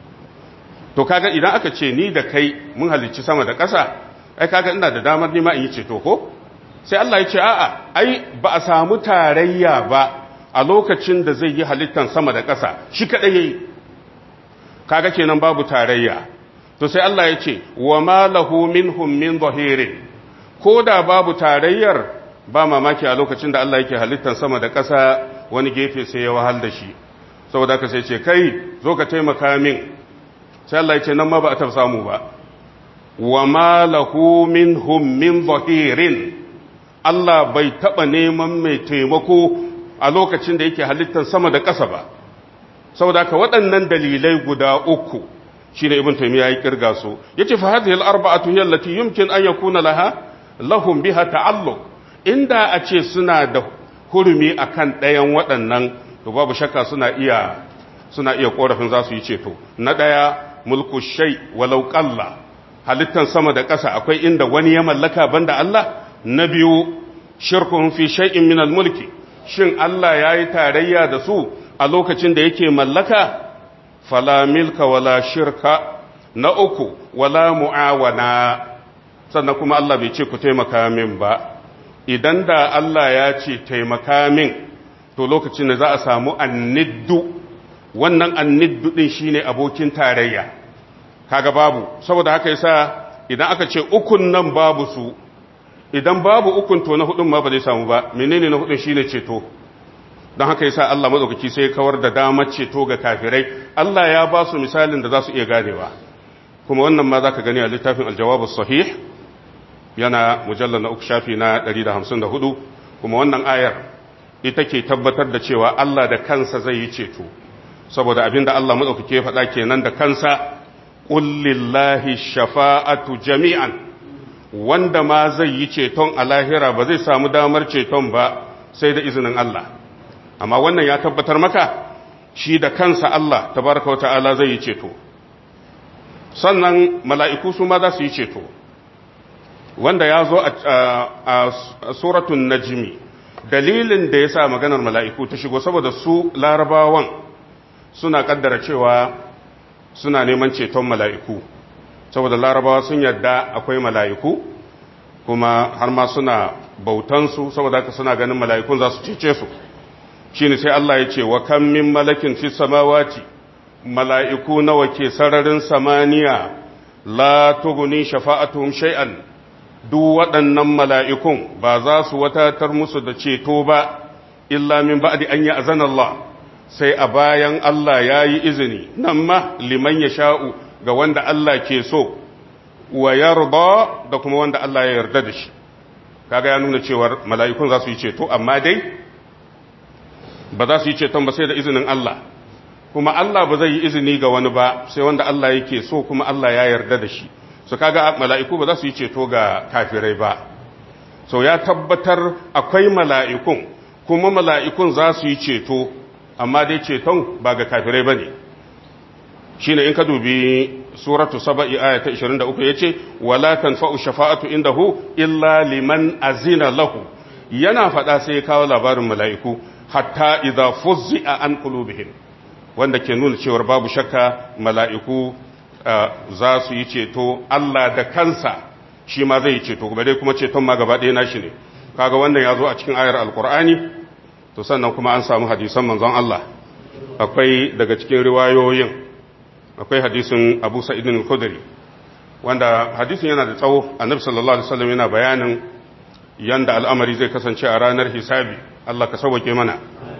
to kaga idan aka ce ni da kai mun halicci sama da ƙasa ai kaga ina da damar nima in yi ceto ko sai Allah ya ce a'a ai ba a samu tarayya ba a lokacin da zai yi halittan sama da ƙasa shi kadai yayi kaga kenan babu tarayya to sai Allah ya ce wa ma lahu minhum min zahirin ko da babu tarayyar ba mamaki a lokacin da Allah yake halittan sama da ƙasa wani gefe sai ya wahal da shi saboda ka sai ce kai zo ka taimaka min sai Allah ya ce nan ma ba a taɓa samu ba wa ma lahu minhum min zahirin Allah bai taɓa neman mai taimako a lokacin da yake halittan sama da ƙasa ba saboda ka waɗannan dalilai guda uku shi ne ibn taymiya ya kirga su yace fa hadhihi al-arba'atu hiya allati yumkin an yakuna laha lahum biha ta'alluq inda a ce suna da hurumi akan ɗayan waɗannan to babu shakka suna iya suna iya korafin za su yi ceto na ɗaya mulku shay walau qalla halittan sama da ƙasa akwai inda wani ya mallaka banda Allah na biyu shirkuhum fi shay'in min al-mulki shin Allah yayi tarayya da su a lokacin da yake mallaka fala milka wala shirka na uku wala mu'awana sannan kuma Allah bai ce ku taimaka min ba idan da Allah ya ce taimaka min to lokacin da za a samu anniddu wannan anniddu din shine abokin tarayya kaga babu saboda haka yasa idan aka ce ukun nan babu su idan babu ukun to na hudun ma ba zai samu ba menene na hudun shine ceto don haka yasa Allah madaukaki sai ya kawar da damar ceto ga kafirai Allah ya ba su misalin da za su iya ganewa kuma wannan ma zaka gani a littafin aljawabus sahih yana mujallar na uku shafi na 154 kuma wannan ayar ita ke tabbatar da cewa Allah da kansa zai yi ceto saboda abinda Allah maɗaukake faɗa kenan da kansa ƙullillahi shafa'atu jami'an wanda ma zai yi ceton a lahira ba zai samu damar ceton ba sai da izinin Allah amma wannan ya tabbatar maka shi da kansa Allah tabaraka wa ta'ala zai yi ceto sannan mala'iku su ma za su yi ceto wanda ya zo a suratun najmi dalilin da ya sa maganar mala'iku ta shigo saboda su larabawan suna kaddara cewa suna neman ceton mala'iku saboda larabawa sun yadda akwai mala'iku kuma har ma suna bautansu saboda haka suna ganin mala'ikun za su cece su shi ne sai Allah ya ce wa kan min malakin fi samawati mala'iku nawa ke sararin samaniya la tuguni shafa'atuhum shay'an duk waɗannan mala'ikun ba za su watatar musu da ceto ba illa min ba'di an yi azan Allah sai a bayan Allah ya yi izini nan ma liman ya sha'u ga wanda Allah ke so wa yarda da kuma wanda Allah ya yarda da shi kaga ya nuna cewar mala'ikun za su yi ceto amma dai ba za su yi ceton ba sai da izinin Allah kuma Allah ba zai yi izini ga wani ba sai wanda Allah yake so kuma Allah ya yarda da shi su kaga mala'iku ba za su yi ceto ga kafirai ba so ya tabbatar akwai mala'ikun kuma mala'ikun za su yi ceto amma dai ceton ba ga kafirai ba ne shi ne in ka dubi suratu saba'i aya ta 23 ya ce wala tanfa'u shafa'atu indahu illa liman azina lahu yana faɗa sai ya kawo labarin mala'iku hatta idza fuzzi'a an qulubihim wanda ke nuna cewar babu shakka mala'iku za su yi ceto Allah da kansa shi ma zai yi ceto kuma dai kuma ceton ma gaba ɗaya nashi ne kaga wannan ya zo a cikin ayar alkur'ani to sannan kuma an samu hadisan manzon Allah akwai daga cikin riwayoyin akwai hadisin Abu Sa'id al-Khudri wanda hadisin yana da tsawo annabi sallallahu alaihi wasallam yana bayanin yanda al'amari zai kasance a ranar hisabi Allah ka sauke mana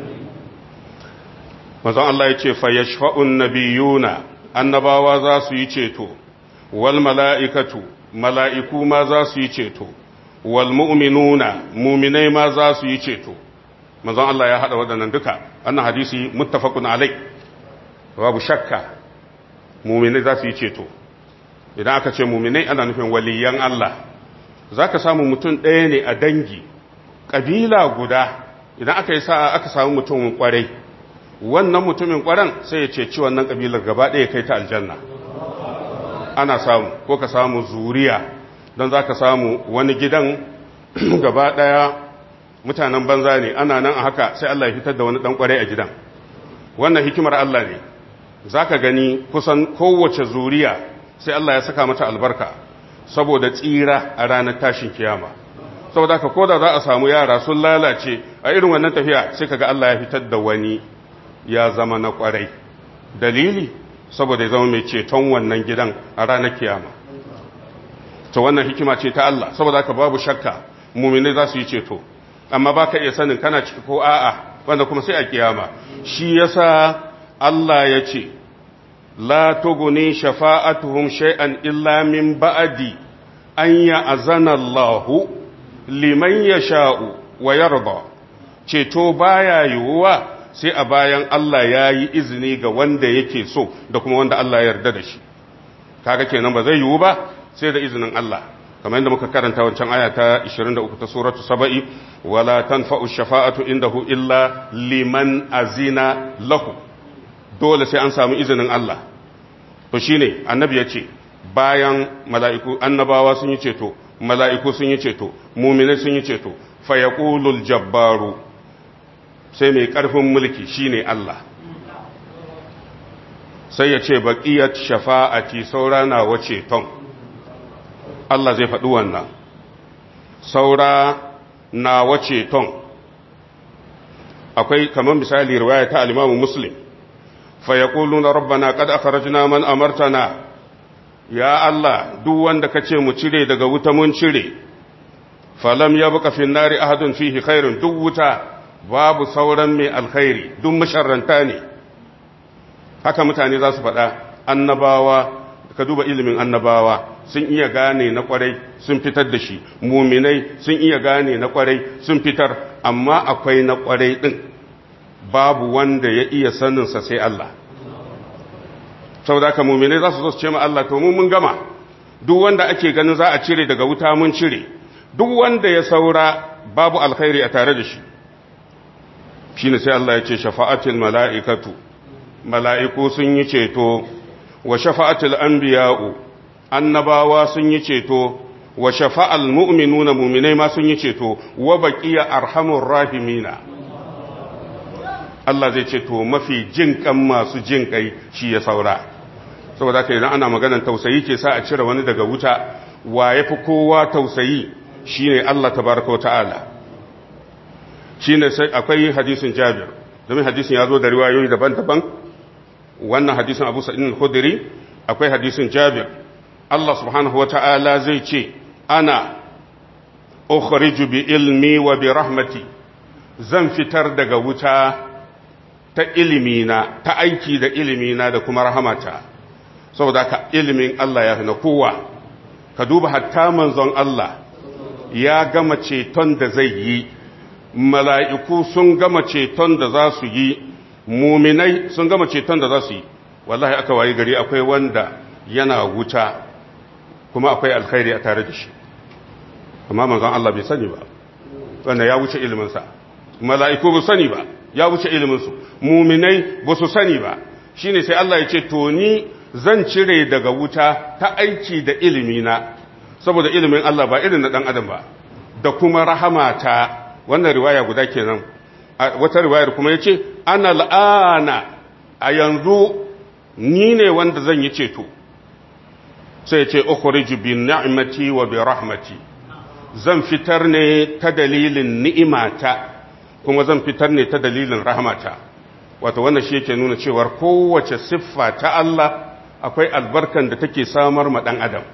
manzon Allah ya ce fa yashfa'un nabiyuna annabawa za su yi ceto wal mala'ikatu mala'iku ma za su yi ceto wal mu'minuna muminai ma za su yi ceto manzon Allah ya haɗa waɗannan duka annan hadisi muttafaqun alai babu shakka muminai za su yi ceto idan aka ce muminai ana nufin waliyan Allah za ka samu mutum ɗaya ne a dangi ƙabila guda idan aka yi sa'a aka samu mutumin ƙwarai wannan mutumin ƙwaran sai ya ceci wannan ƙabilar gaba ɗaya kai ta aljanna ana samu ko ka samu zuriya don za ka samu wani gidan gaba ɗaya mutanen banza ne ana nan a haka sai Allah ya fitar da wani ɗan ƙwarai a gidan wannan hikimar Allah ne za ka gani kusan kowace zuriya sai Allah ya saka mata albarka saboda tsira a ranar tashin kiyama saboda ka koda za a samu yara sun lalace a irin wannan tafiya sai kaga Allah ya fitar da wani ya zama na kwarai dalili saboda ya zama mai ceton wannan gidan a ranar kiyama to wannan hikima ce ta Allah saboda haka babu shakka mumini za su yi ceto amma baka iya sanin kana ciki ko a'a wanda kuma sai a kiyama shi yasa Allah ya ce la tuguni shafa'atuhum shay'an illa min ba'di an ya'zana Allahu liman yasha'u wa yarda ceto baya yiwuwa sai a bayan Allah ya yi izini ga wanda yake so da kuma wanda Allah ya yarda da shi kaga kenan ba zai yiwu ba sai da izinin Allah kamar yadda muka karanta wancan aya ta 23 ta suratu saba'i wala tanfa'u shafa'atu indahu illa liman azina lahu dole sai an samu izinin Allah to shine annabi ya ce bayan mala'iku annabawa sun yi ceto mala'iku sun yi ceto muminai sun yi ceto fa yaqulul jabbaru sai mai ƙarfin mulki shine Allah sai ya ce baqiyat shafa'ati saura na wace ton Allah zai faɗi wannan saura na wace ton akwai kamar misali riwaya ta al-Imam Muslim fa yaquluna rabbana qad akhrajna man amartana ya Allah duk wanda kace mu cire daga wuta mun cire falam yabqa fi nari ahadun fihi khairun duk wuta babu sauran mai alkhairi duk masharranta ne haka mutane za su faɗa annabawa ka duba ilimin annabawa sun iya gane na kwarai sun fitar da shi muminai sun iya gane na kwarai sun fitar amma akwai na kwarai din babu wanda ya iya saninsa sai Allah saboda haka muminai za su zo su ce ma Allah to mun gama duk wanda ake ganin za a cire daga wuta mun cire duk wanda ya saura babu alkhairi a tare da shi shine sai Allah ya ce shafa'atul mala'ikatu mala'iku sun yi ceto wa shafa'atul anbiya'u annabawa sun yi ceto wa shafa'al mu'minuna mu'minai ma sun yi ceto wa baqiya arhamur rahimina Allah zai ce to mafi jin kan masu jin kai shi ya saura saboda haka idan ana maganar tausayi ke sa a cire wani daga wuta wa yafi kowa tausayi shine Allah tabaraka wa ta'ala shine sai akwai hadisin Jabir domin hadisin ya zo da riwayoyi daban-daban wannan hadisin Abu Sa'id al-Khudri akwai hadisin Jabir Allah subhanahu wa ta'ala zai ce ana ukhriju bi ilmi wa bi rahmati zan fitar daga wuta ta ilimina ta aiki da ilimina da kuma rahamata saboda ka ilimin Allah ya fi na kowa ka duba hatta manzon Allah ya gama ceton da zai yi mala'iku sun gama ceton da za su yi muminai sun gama ceton da za su yi wallahi aka wayi gari akwai wanda yana wuta kuma akwai alkhairi a tare da shi amma manzon Allah bai sani ba wanda ya wuce iliminsa mala'iku ba sani ba ya wuce iliminsu muminai ba su sani ba shine sai Allah ya ce to ni zan cire daga wuta ta aiki da ilimina saboda ilimin Allah ba irin na dan adam ba da kuma rahamata wannan riwaya guda kenan wata riwayar kuma yace ana al'ana a yanzu ni ne wanda zan yi ceto sai ya ce ukhriju bi ni'mati wa bi rahmati zan fitar ne ta dalilin ni'imata kuma zan fitar ne ta dalilin rahmata wato wannan shi yake nuna cewar kowace siffa ta Allah akwai albarkan da take samar ma dan adam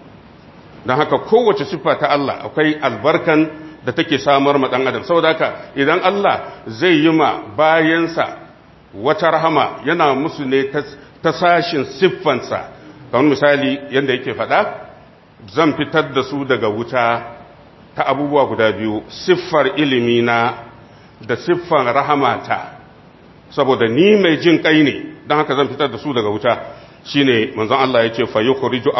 don haka kowace siffa ta Allah akwai albarkan da take samar ma dan adam saboda haka idan Allah zai yi ma bayansa wata rahama yana musu ne ta sashin siffansa kamar misali yadda yake faɗa zan fitar da su daga wuta ta abubuwa guda biyu siffar ilimina da siffar rahamata saboda ni mai jin kai ne don haka zan fitar da su daga wuta shine manzon Allah yake fa yukhriju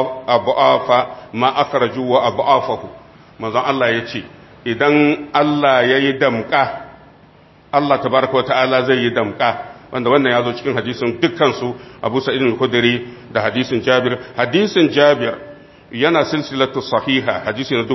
abu'afa ma akhraju wa abu'afahu manzon Allah yace idan Allah yayi damka Allah tabaraka wa ta'ala zai yi damka wanda wannan ya zo cikin hadisin dukkansu abu sa'id al-khudri da hadisin jabir hadisin jabir yana silsilatu sahiha hadisi na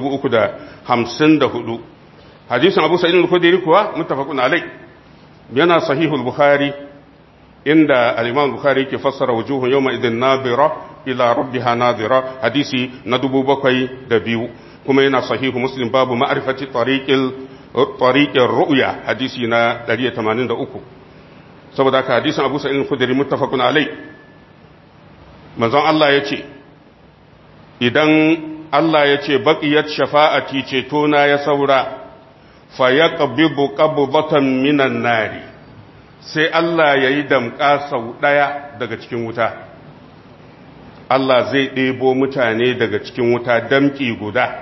354 hadisin abu sa'id al-khudri kuwa muttafaqun alai yana sahihul bukhari inda al-imam bukhari yake fassara wujuhun yawma idin nadira ila rabbiha nadira hadisi na 702 kuma yana sahihu muslim babu ma'rifati tariqil tariqir ru'ya hadisi na 183 saboda haka hadisin Abu Sa'id al-Khudri muttafaqun alai manzon Allah yace idan Allah yace baqiyat shafa'ati ceto na ya saura fa yaqbibu qabdatan minan nari sai Allah yayi damƙa sau daya daga cikin wuta Allah zai ɗebo mutane daga cikin wuta damƙi guda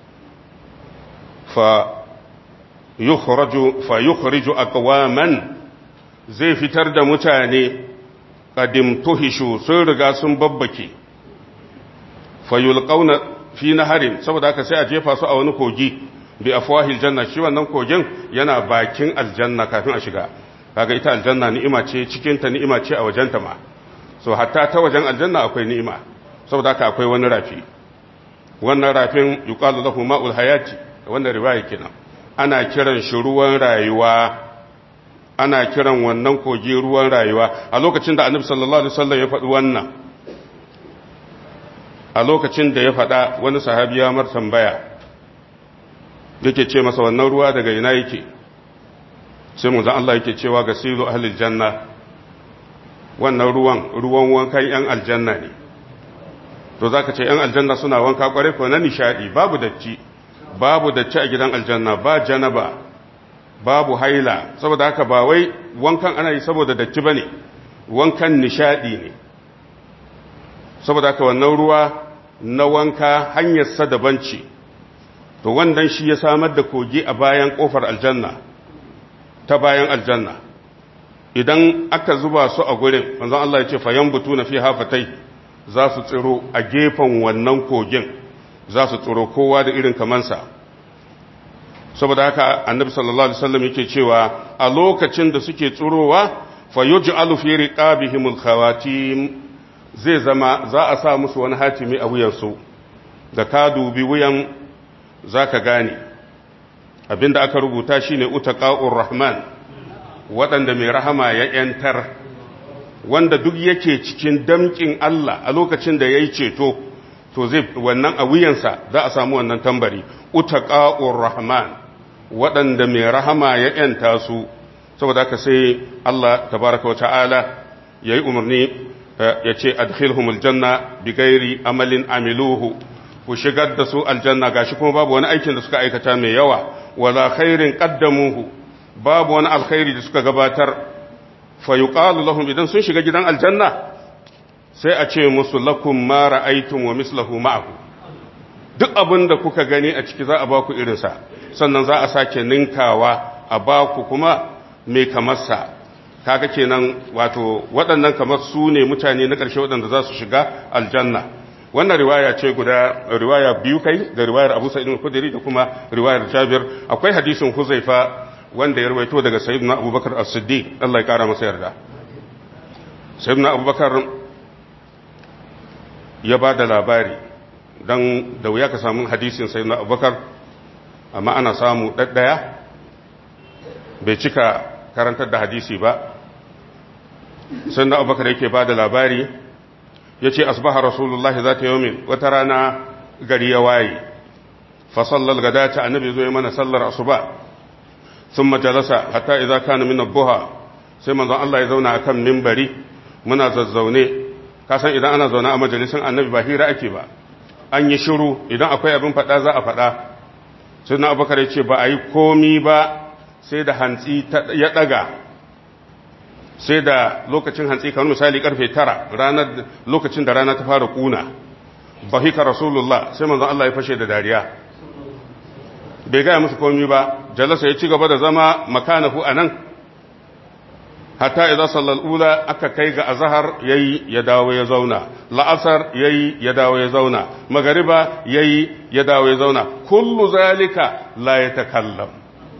fa yukhraju fa yukhriju aqwaman zai fitar da mutane ƙadim tuhishu sun riga sun babbake fayul ƙauna fi na harin saboda haka sai a jefa su a wani kogi bi afwahil janna shi wannan kogin yana bakin aljanna kafin a shiga kaga ita aljanna ni'ima ce cikinta ni'ima ce a wajenta ma so hatta ta wajen aljanna akwai ni'ima saboda haka akwai wani rafi wannan rafin yuqalu lahu ma'ul hayati wannan riwaya kenan ana kiran shi ruwan rayuwa ana kiran wannan kogi ruwan rayuwa a lokacin da annabi sallallahu alaihi wasallam ya faɗi wannan a lokacin da ya faɗa wani sahabi ya mar tambaya yake ce masa wannan ruwa daga ina yake sai mu Allah yake cewa ga silu ahlil janna wannan ruwan ruwan wankan yan aljanna ne to zaka ce yan aljanna suna wanka kware ko na nishadi babu dacci babu dacci a gidan aljanna ba janaba babu haila saboda haka ba wai wankan ana yi saboda datti bane wankan nishadi ne saboda haka wannan ruwa na wanka hanyarsa daban ce to wannan shi ya samar da kogi a bayan kofar aljanna ta bayan aljanna idan aka zuba su a gurin manzon Allah ya ce fayan butu na fi hafatai za su tsiro a gefen wannan kogin za su tsiro kowa da irin kamansa saboda haka annabi sallallahu alaihi wasallam yake cewa a lokacin da suke tsirowa fa yuj'alu fi riqabihimul khawatim zai zama za a sa musu wani hatimi a wuyansu da ka dubi wuyan zaka gane abinda aka rubuta shine utaqa'ur rahman waɗanda mai rahama ya ‘yantar wanda duk yake cikin damƙin Allah a lokacin da ya yi ceto to zai wannan a wuyansa za a samu wannan tambari utaqa'ur rahman waɗanda mai rahama ya ‘yanta su saboda haka sai Allah tabaraka wa ta'ala ya yi umarni ya ce adkhilhumul janna bi gairi amalin amiluhu ku shigar da su aljanna gashi kuma babu wani aikin da suka aikata mai yawa wala khairin qaddamuhu babu wani alkhairi da suka gabatar fa yuqalu lahum idan sun shiga gidan aljanna sai a ce musu lakum ma ra'aytum wa mislahu ma'ahu duk abin da kuka gani a ciki za a baku irin sa sannan za a sake ninkawa a baku kuma mai kamar sa kaga kenan wato waɗannan kamar su ne mutane na ƙarshe waɗanda za su shiga aljanna wannan riwaya ce guda riwaya biyu kai da riwayar Abu Sa'id al-Khudri da kuma riwayar Jabir akwai hadisin Huzaifa wanda ya rawaito daga Sayyidina Abubakar As-Siddiq Allah ya kara masa yarda Sayyidina Abubakar ya ba da labari dan da wuya ka samu hadisin Sayyidina Abubakar amma ana samu daddaya bai cika karantar da hadisi ba Sayyidina Abubakar yake ba da labari ya ce asbaha rasulullahi za ta yomin wata rana gari ya waye fasallar gada ta annabi zo mana sallar asuba sun majalasa hatta idza kana min buha sai manzon Allah ya zauna akan mimbari muna zazzaune kasan idan ana zaune a majalisin annabi ba hira ake ba an yi shiru idan akwai abin faɗa za a faɗa sai na abubakar ya ce ba a yi komi ba sai da hantsi ya ɗaga sai da lokacin hantsi kamar misali karfe tara ranar lokacin da rana ta fara kuna bahika rasulullah sai manzon Allah ya fashe da dariya bai gaya musu komi ba jalasa ya ci gaba da zama makanahu anan hatta idza sallal ula aka kai ga azhar yayi ya dawo ya zauna la'asar yayi ya dawo ya zauna magariba yayi ya dawo ya zauna kullu zalika la yatakallam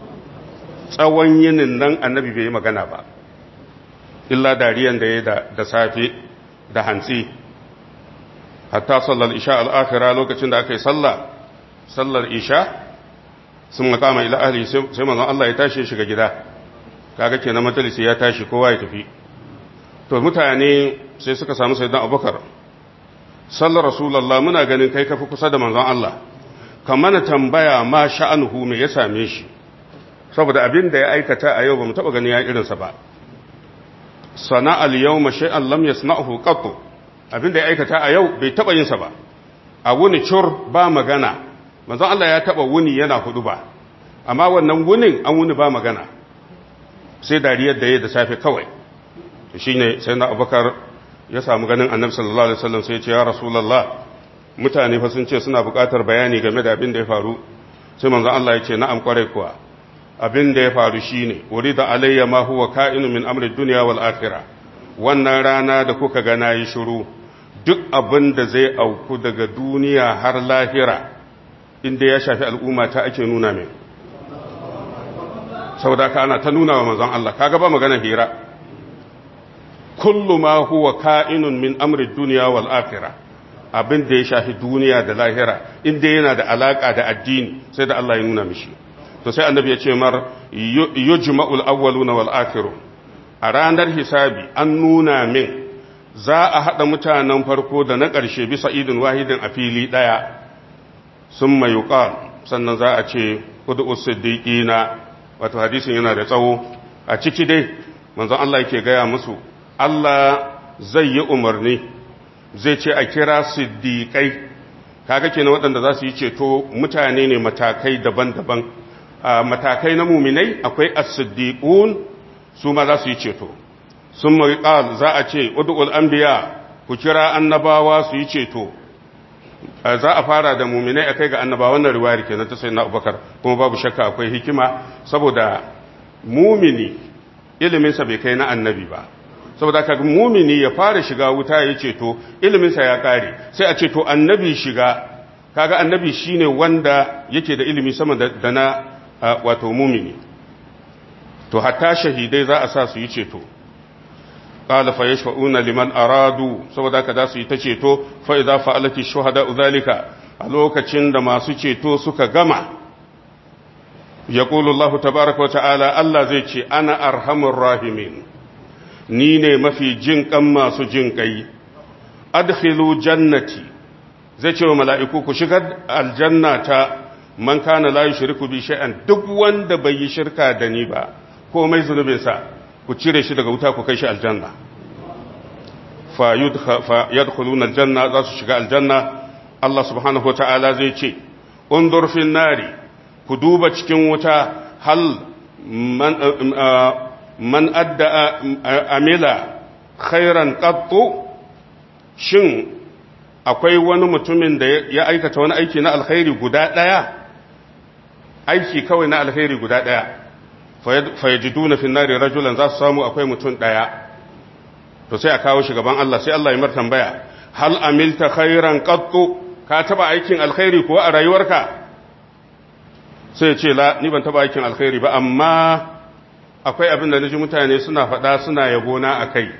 tsawon yinin nan annabi bai yi magana ba illa dariyan da ya da safe da hantsi hatta sallar isha al'akira lokacin da aka yi sallah sallar isha sun makama ila ahli sai manzon Allah ya tashi shiga gida kaga kenan majalisi ya tashi kowa ya tafi to mutane sai suka samu sayyidan abubakar sallar rasulullah muna ganin kai kafi kusa da manzon Allah kamar tambaya ma sha'anuhu me ya same shi saboda abin da ya aikata a yau ba mu taba ganin ya irinsa ba sana al-yawma shay'an lam yasna'hu qat abinda ya aikata a yau bai taba yin sa ba a wuni cur ba magana manzon Allah ya taba wuni yana hudu ba amma wannan wunin an wuni ba magana sai dariyar da yayi da safe kawai to shine sai na Abubakar ya samu ganin Annabi sallallahu alaihi wasallam sai ya ce ya Rasulullah mutane fa sun ce suna buƙatar bayani game da abin da ya faru sai manzon Allah ya ce na'am kwarai kuwa abin da ya faru shi ne wuri da alayya ma huwa ka'inu min amri duniya wal akhirah wannan rana da kuka ga nayi shiru duk abin da zai auku daga duniya har lahira inda ya shafi al'umma ta ake nuna min saboda ka ana ta nuna wa manzon Allah kaga ba magana hira kullu ma huwa ka'inun min amri duniya wal akhirah abin da ya shafi duniya da lahira inda yana da alaka da addini sai da Allah ya nuna mishi to sai annabi ya ce mar yujma'ul awwaluna wal akhirun a ranar hisabi an nuna min za a hada mutanen farko da na ƙarshe bisa idin wahidin a fili daya sun mai yuqal sannan za a ce kudu siddiqina wato hadisin yana da tsawo a ciki dai manzon Allah yake gaya musu Allah zai yi umarni zai ce a kira siddiqai kaga kenan waɗanda za su yi ceto mutane ne matakai daban-daban a matakai na muminai akwai as-siddiqun su ma za su yi ceto sun mai ƙal za a ce ud'ul anbiya ku kira annabawa su yi ceto za a fara da muminai a kai ga annaba wannan riwayar kenan ta sayyidina abubakar kuma babu shakka akwai hikima saboda mumini iliminsa bai kai na annabi ba saboda kaga mumini ya fara shiga wuta ya ceto iliminsa ya kare sai a ceto annabi shiga kaga annabi shine wanda yake da ilimi sama da na wato mumini to hatta shahidai za a sa su yi ceto qala fa yashfa'una liman aradu saboda ka za su yi ta ceto fa idza fa'alati shuhada zalika a lokacin da masu ceto suka gama yaqulu Allah tabaaraka wa ta'ala Allah zai ce ana arhamur rahimin ni ne mafi jin kan masu jin kai adkhilu jannati zai ce wa mala'iku ku shigar aljannata man kana la yushriku bi shay'an duk wanda bai yi shirka da ni ba komai zunubinsa ku cire shi daga wuta ku kai shi aljanna fa yadkhuluna aljanna za su shiga aljanna Allah subhanahu wataala zai ce undur fil nari ku duba cikin wuta hal man man adda amila khairan qattu shin akwai wani mutumin da ya aikata wani aiki na alkhairi guda daya aiki kawai na alkhairi guda daya fayajiduna fi nari rajulan za su samu akwai mutum daya to sai a kawo shi gaban Allah sai Allah ya mar tambaya hal amilta khairan qattu ka taba aikin alkhairi kuwa a rayuwarka sai ya ce la ni ban taba aikin alkhairi ba amma akwai abin da naji mutane suna faɗa suna yabo na akai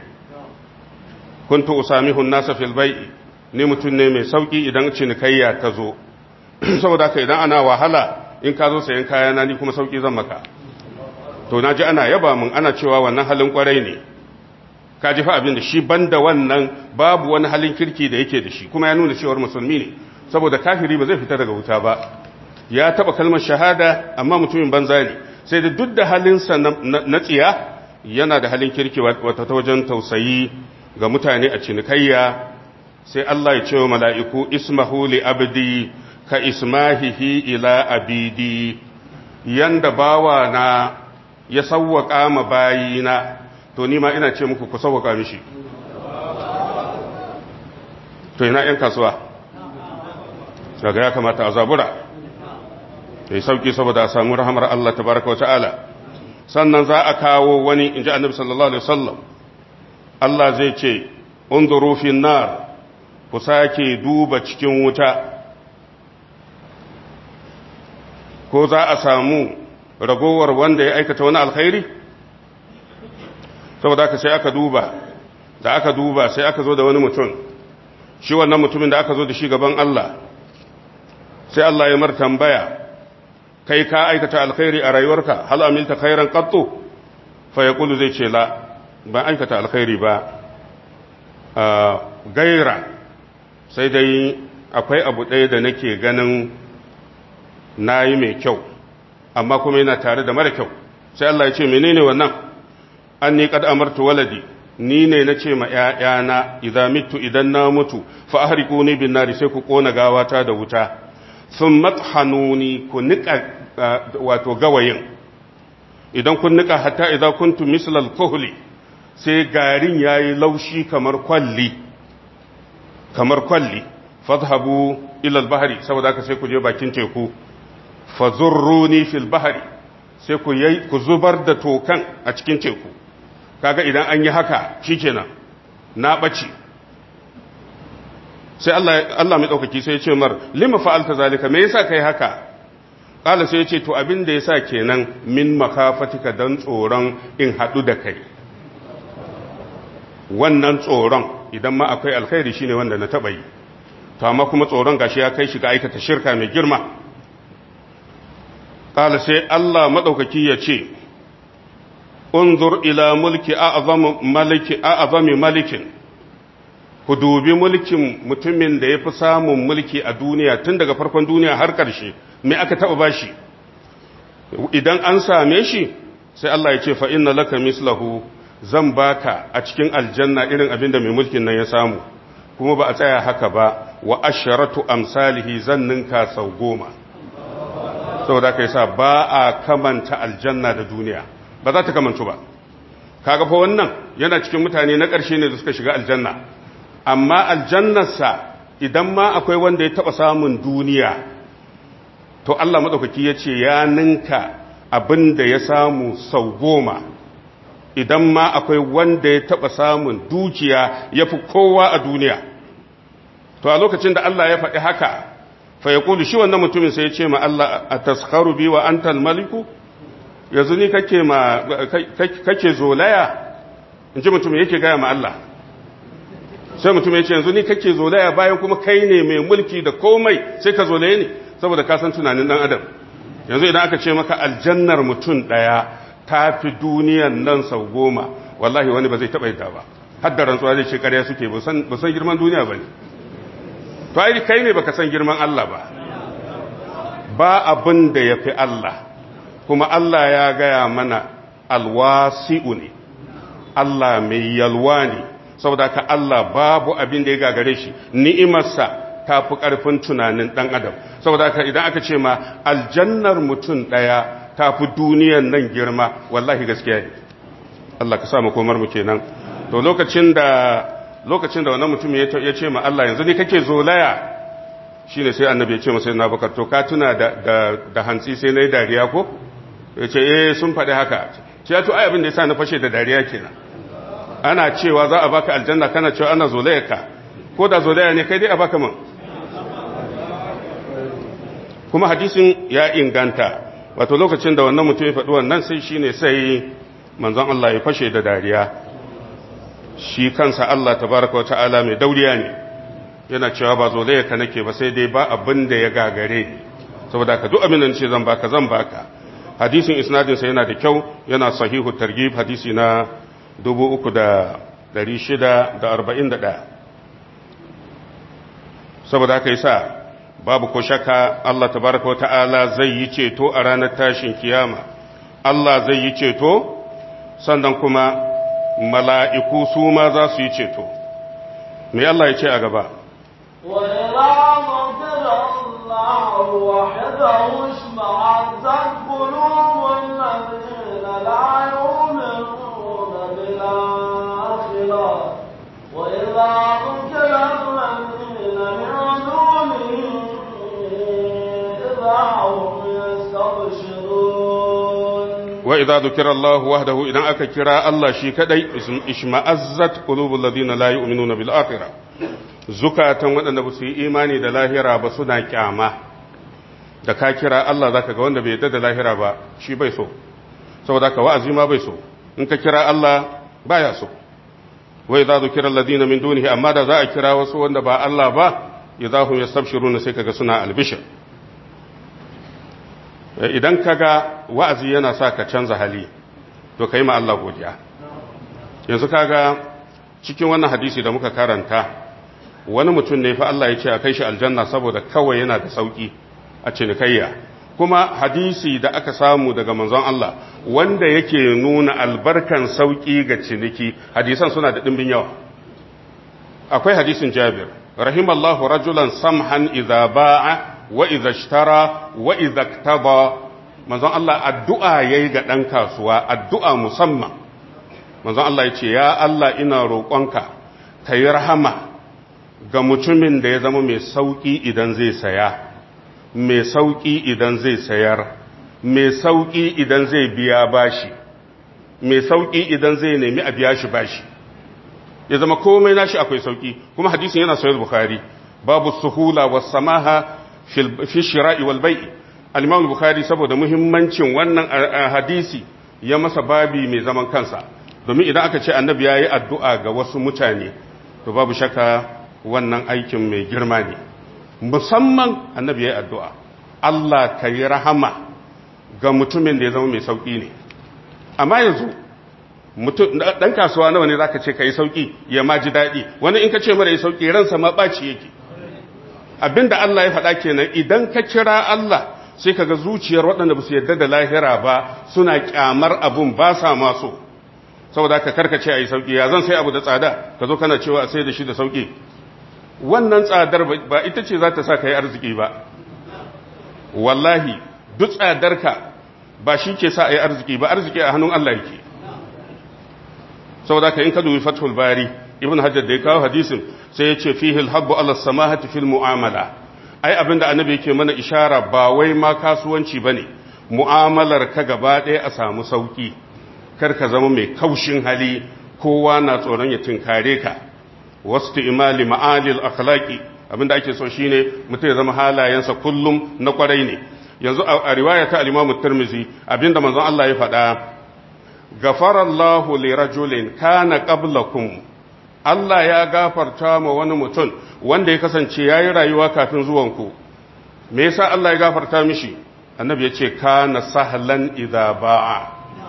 kuntu usamihu an-nasa fil bai'i ni mutum ne mai sauki idan cinikayya ta zo saboda haka idan ana wahala in ka zo sayan kayana ni kuma sauki zan maka to na ji ana yaba mun ana cewa wannan halin kwarai ne ka ji fa abin da shi banda wannan babu wani halin kirki da yake da shi kuma ya nuna cewar musulmi ne saboda kafiri ba zai fita daga wuta ba ya taba kalmar shahada amma mutumin banza ne sai da duk da halinsa na tsiya yana da halin kirki wata ta wajen tausayi ga mutane a cinikayya sai Allah ya ce wa mala'iku ismahu li abdi ka ismahihi ila abidi yanda bawa na ya sawwaka ma bayina to ni ma ina ce muku ku sawwaka mishi to ina yan kasuwa daga ya kamata a zabura yi sauki saboda a samu rahamar Allah tabaraka wata'ala sannan za a kawo wani in ji annabi sallallahu alaihi wasallam Allah zai ce unzuru fi nar ku sake duba cikin wuta ko za a samu ragowar wanda ya aikata wani alkhairi saboda aka sai aka duba da aka duba sai aka zo da wani mutum shi wannan mutumin da aka zo da shi gaban Allah sai Allah ya mar tambaya kai ka aikata alkhairi a rayuwarka hal amilta khairan qattu fa yaqulu zai ce la ban aikata alkhairi ba gaira sai dai akwai abu ɗaya da nake ganin nayi mai kyau amma kuma yana tare da mara kyau sai Allah ya ce menene wannan an ni kad amartu waladi ni ne na ce ma ƴaƴana idan mitu idan na mutu fa ahriquni bin nari sai ku kona gawata da wuta sun mathanuni ku nika wato gawayin idan kun nika hatta idan kuntu mislal kuhli sai garin yayi laushi kamar kwalli kamar kwalli fadhhabu ila al-bahri saboda haka sai ku je bakin teku fazurruni fil bahri sai ku yi ku zubar da tokan a cikin teku kaga idan an yi haka shikenan na bace sai Allah Allah mai daukaki sai ya ce mar lima fa'alta zalika me yasa kai haka kala sai ya ce to abin da yasa kenan min makafatika dan tsoron in hadu da kai wannan tsoron idan ma akwai alkhairi shine wanda na taba yi to amma kuma tsoron gashi ya kai shi ga aikata shirka mai girma kala sai Allah madaukaki ya ce unzur ila mulki a'zam maliki a'zami malikin ku dubi mulkin mutumin da yafi samun mulki a duniya tun daga farkon duniya har ƙarshe me aka taba bashi idan an same shi sai Allah ya ce fa inna laka mislahu zan baka a cikin aljanna irin abin da mai mulkin nan ya samu kuma ba a tsaya haka ba wa asharatu amsalihi zan ninka sau goma saboda ka yasa ba a kamanta aljanna da duniya ba za ta kamantu ba kaga fa wannan yana cikin mutane na ƙarshe ne da suka shiga aljanna amma aljannarsa idan ma akwai wanda ya taba samun duniya to Allah madaukaki ya ce ya ninka abin da ya samu sau goma idan ma akwai wanda ya taba samun dukiya ya fi kowa a duniya to a lokacin da Allah ya faɗi haka fa ya shi wannan mutumin sai ya ce ma Allah a taskharu bi wa antal maliku yanzu ni kake ma kake zolaya in ji mutum yake gaya ma Allah sai mutum ya ce yanzu ni kake zolaya bayan kuma kai ne mai mulki da komai sai ka zolaye ne saboda ka san tunanin dan adam yanzu idan aka ce maka aljannar mutum daya ta fi duniyan nan sau goma wallahi wani ba zai taɓa yadda ba har da rantsuwa zai ce ƙarya suke ba san girman duniya ba ne to ai kai ne baka san girman Allah ba ba abin da ya fi Allah kuma Allah ya gaya mana alwasi'u ne Allah mai yalwa ne saboda ka Allah babu abin da ya gagare shi ni'imarsa ta fi ƙarfin tunanin ɗan adam saboda ka idan aka ce ma aljannar mutum ɗaya ta fi duniyan nan girma wallahi gaskiya ne Allah ka sa makomar mu kenan to lokacin da lokacin da wannan mutum ya ce ma Allah yanzu ne kake zolaya shine sai annabi ya ce masa na bakar to ka tuna da da hantsi sai nayi dariya ko ya ce eh sun faɗi haka ce ya to ai abin da yasa na fashe da dariya kenan ana cewa za a baka aljanna kana cewa ana zolaya ka ko da zolaya ne kai dai a baka man kuma hadisin ya inganta wato lokacin da wannan mutum ya faɗi wannan sai shine sai manzon Allah ya fashe da dariya shi kansa Allah tabaraka wa ta'ala mai dauriya ne yana cewa ba zolaya ka nake ba sai dai ba abin da ya gagare ni saboda ka duk abin da ce zan baka zan baka hadisin isnadin sa yana da kyau yana sahihu targhib hadisi na 3641 saboda haka yasa babu ko shakka Allah tabaraka wa ta'ala zai yi ceto a ranar tashin kiyama Allah zai yi ceto sannan kuma mala'iku su ma za su yi ceto me Allah ya ce a gaba وإذا ذكر الله وحده اشمعزت قلوب الذين لا يؤمنون بالآخرة وإذا ذكر الذين من دونه إذا هم يستبشرون وإذا ذكر الله وحده إذا أكا كرا الله شي كدي اشمأزت قلوب الذين لا يؤمنون بالآخرة zukatan waɗanda ba su yi imani da lahira ba suna kyama da ka kira Allah zaka ga wanda bai yadda da lahira ba shi bai so saboda ka wa'azi ma bai so in ka kira Allah baya so wai za kira alladhina min dunihi amma da za a kira wasu wanda ba Allah ba idahum yastabshiruna sai kaga suna albishir idan kaga wa'azi yana sa ka canza hali to kai ma Allah godiya yanzu kaga cikin wannan hadisi da muka karanta wani mutum ne fa Allah ya ce a kai shi aljanna saboda kawai yana da sauki a cinikayya kuma hadisi da aka samu daga manzon Allah wanda yake nuna albarkan sauki ga ciniki hadisan suna da dimbin yawa akwai hadisin Jabir rahimallahu rajulan samhan idza ba'a wa idza ishtara wa idza iktaba manzon Allah addu'a yayi ga dan kasuwa addu'a musamman manzon Allah ya ce ya Allah ina roƙonka kayi rahama ga mutumin da ya zama mai sauƙi idan zai saya mai sauƙi idan zai sayar mai sauƙi idan zai biya bashi mai sauƙi idan zai nemi a biya shi bashi ya zama komai nashi akwai sauƙi kuma hadisin yana sayar bukhari babu suhula was samaha fi shira'i wal bai'i al-imam bukhari saboda muhimmancin wannan hadisi ya masa babi mai zaman kansa domin idan aka ce annabi yayi addu'a ga wasu mutane to babu shakka wannan aikin mai girma ne musamman annabi ya yi addu'a Allah ka yi rahama ga mutumin da ya zama mai sauƙi ne amma yanzu ɗan kasuwa nawa ne za ka ce ka yi sauƙi ya ma ji daɗi wani in ka ce mara yi sauƙi ransa ma ɓaci yake abinda Allah ya faɗa kenan idan ka kira Allah sai ka ga zuciyar waɗanda ba su yarda da lahira ba suna ƙyamar abun ba sa maso saboda ka karkace a yi sauƙi ya zan sai abu da tsada ka zo kana cewa a sai da shi da sauƙi wannan tsadar ba ita ce za ta sa ka yi arziki ba wallahi duk tsadarka ba shi ke sa a yi arziki ba arziki a hannun Allah yake saboda ka in ka dubi fathul bari ibn hajjar da ya kawo hadisin sai ya ce fihi alhabbu ala samahati fil mu'amala ai abinda annabi yake mana ishara ba wai ma kasuwanci bane mu'amalar ka gaba ɗaya a samu sauki kar ka zama mai kaushin hali kowa na tsoron ya tinkare ka wasu imali ma'alil akhlaqi abinda ake so shine mutum ya zama halayensa kullum na kwarai ne yanzu a riwaya ta al-Imam Tirmidhi abinda manzon Allah ya faɗa gafarallahu li rajulin kana qablakum Allah ya gafarta ma wani mutum wanda ya kasance yayi rayuwa kafin zuwanku me yasa Allah ya gafarta mishi annabi ya ce kana sahlan idza ba'a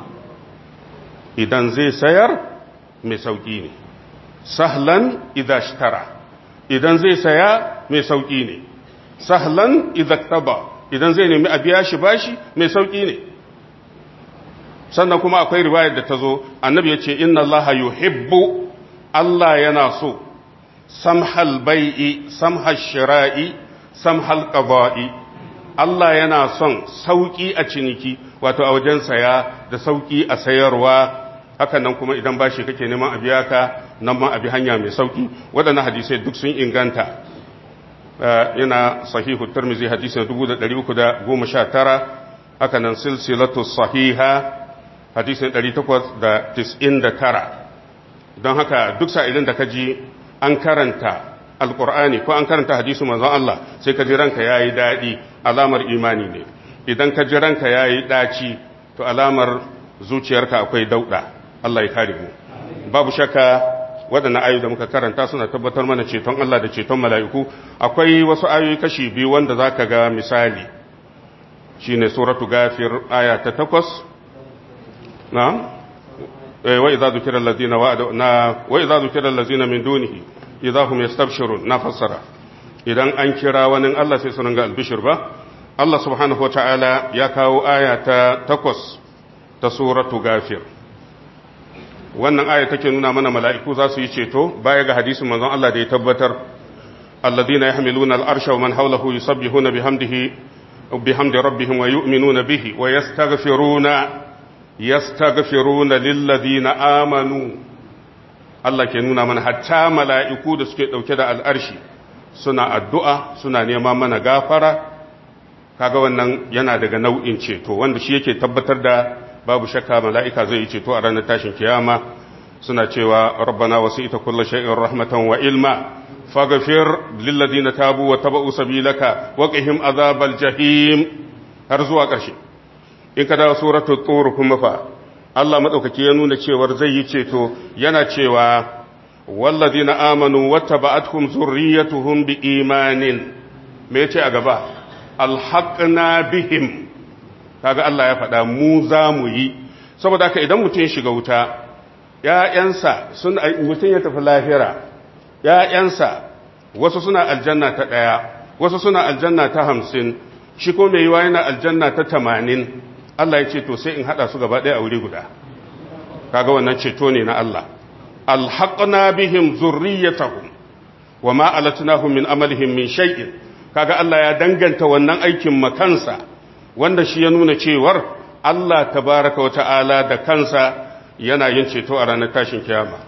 idan zai sayar mai sauki ne sahlan idza ishtara idan zai saya mai sauki ne sahlan idza taba idan zai nemi a biya shi bashi mai sauki ne sannan kuma akwai riwayar da ta zo annabi ya ce inna Allah yuhibbu Allah yana so samhal bai'i samhal shira'i samhal qada'i Allah yana son sauki a ciniki wato a wajen saya da sauki a sayarwa hakan nan kuma idan bashi kake neman a biya ka nan ma a bi hanya mai sauki waɗannan hadisai duk sun inganta yana sahihu tirmizi hadisin 319 haka nan silsilatu sahiha hadisin 899 don haka duk sa'ilin da kaji an karanta alkur'ani ko an karanta hadisu manzon Allah sai kaji ranka yayi dadi alamar imani ne idan kaji ranka yayi daci to alamar zuciyarka akwai dauda Allah ya kare mu babu shakka waɗannan ayoyi da muka karanta suna tabbatar mana ceton Allah da ceton mala'iku akwai wasu ayoyi kashi biyu wanda za ka ga misali shi ne suratu gafir aya ta takwas na wai za zukirar lazina na wai za zukirar lazina min dunihi idza hum yastabshirun na fassara idan an kira wani Allah sai su ga albishir ba Allah subhanahu wataala ya kawo aya ta takwas ta suratu gafir wannan aya take nuna mana mala'iku za su yi ceto baya ga hadisin manzon Allah da ya tabbatar alladhina yahmiluna al'arsha wa man hawlahu yusabbihuna bihamdihi bihamdi rabbihim wa yu'minuna bihi wa yastaghfiruna yastaghfiruna lilladhina amanu Allah ke nuna mana hatta mala'iku da suke dauke da al'arshi suna addu'a suna neman mana gafara kaga wannan yana daga nau'in ceto wanda shi yake tabbatar da babu shakka mala'ika zai yi ceto a ranar tashin kiyama suna cewa rabbana wasu ita kulla sha'in rahmatan wa ilma faghfir lilladina tabu wa taba'u sabilaka wa qihim azabal jahim har zuwa ƙarshe in ka dawo suratul tur kuma fa Allah madaukaki ya nuna cewar zai yi ceto yana cewa walladina amanu wattaba'atuhum zurriyyatuhum biimanin me yace a gaba alhaqna bihim kaga Allah ya faɗa mu za mu yi saboda haka idan mutum ya shiga wuta ‘ya'yansa mutum ya tafi lahira ‘ya'yansa wasu suna aljanna ta ɗaya wasu suna aljanna ta hamsin shi ko mai yiwa yana aljanna ta tamanin Allah ya ce to sai in haɗa su gaba ɗaya a wuri guda kaga wannan ceto ne na Allah alhaƙna bihim zurriyatahum wa ma alatnahum min amalihim min shay'in kaga Allah ya danganta wannan aikin makansa wanda shi ya nuna cewar Allah tabaraka wata'ala da kansa yana yin ceto a ranar tashin kiyama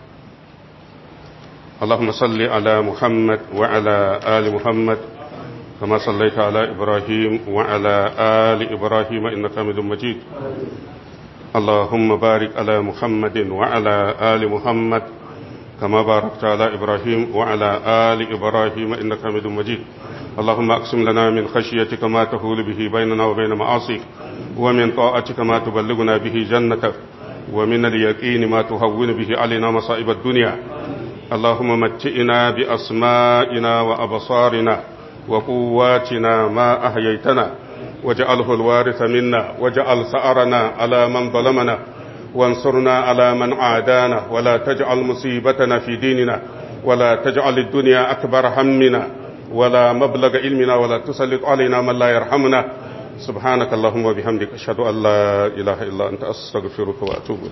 Allahumma salli ala Muhammad wa ala ali Muhammad kama sallaita ala Ibrahim wa ala ali Ibrahim innaka Hamidum Majid Allahumma barik ala Muhammadin wa ala ali Muhammad كما باركت على إبراهيم وعلى آل إبراهيم إنك حميد مجيد اللهم أقسم لنا من خشيتك ما تهول به بيننا وبين معاصيك ومن طاعتك ما تبلغنا به جنتك ومن اليقين ما تهون به علينا مصائب الدنيا اللهم متئنا بأسمائنا وأبصارنا وقواتنا ما أحييتنا واجعله الوارث منا واجعل ثأرنا على من ظلمنا وانصرنا على من عادانا ولا تجعل مصيبتنا في ديننا ولا تجعل الدنيا أكبر همنا ولا مبلغ علمنا ولا تسلط علينا من لا يرحمنا سبحانك اللهم وبحمدك أشهد أن لا إله إلا أنت أستغفرك وأتوب إليك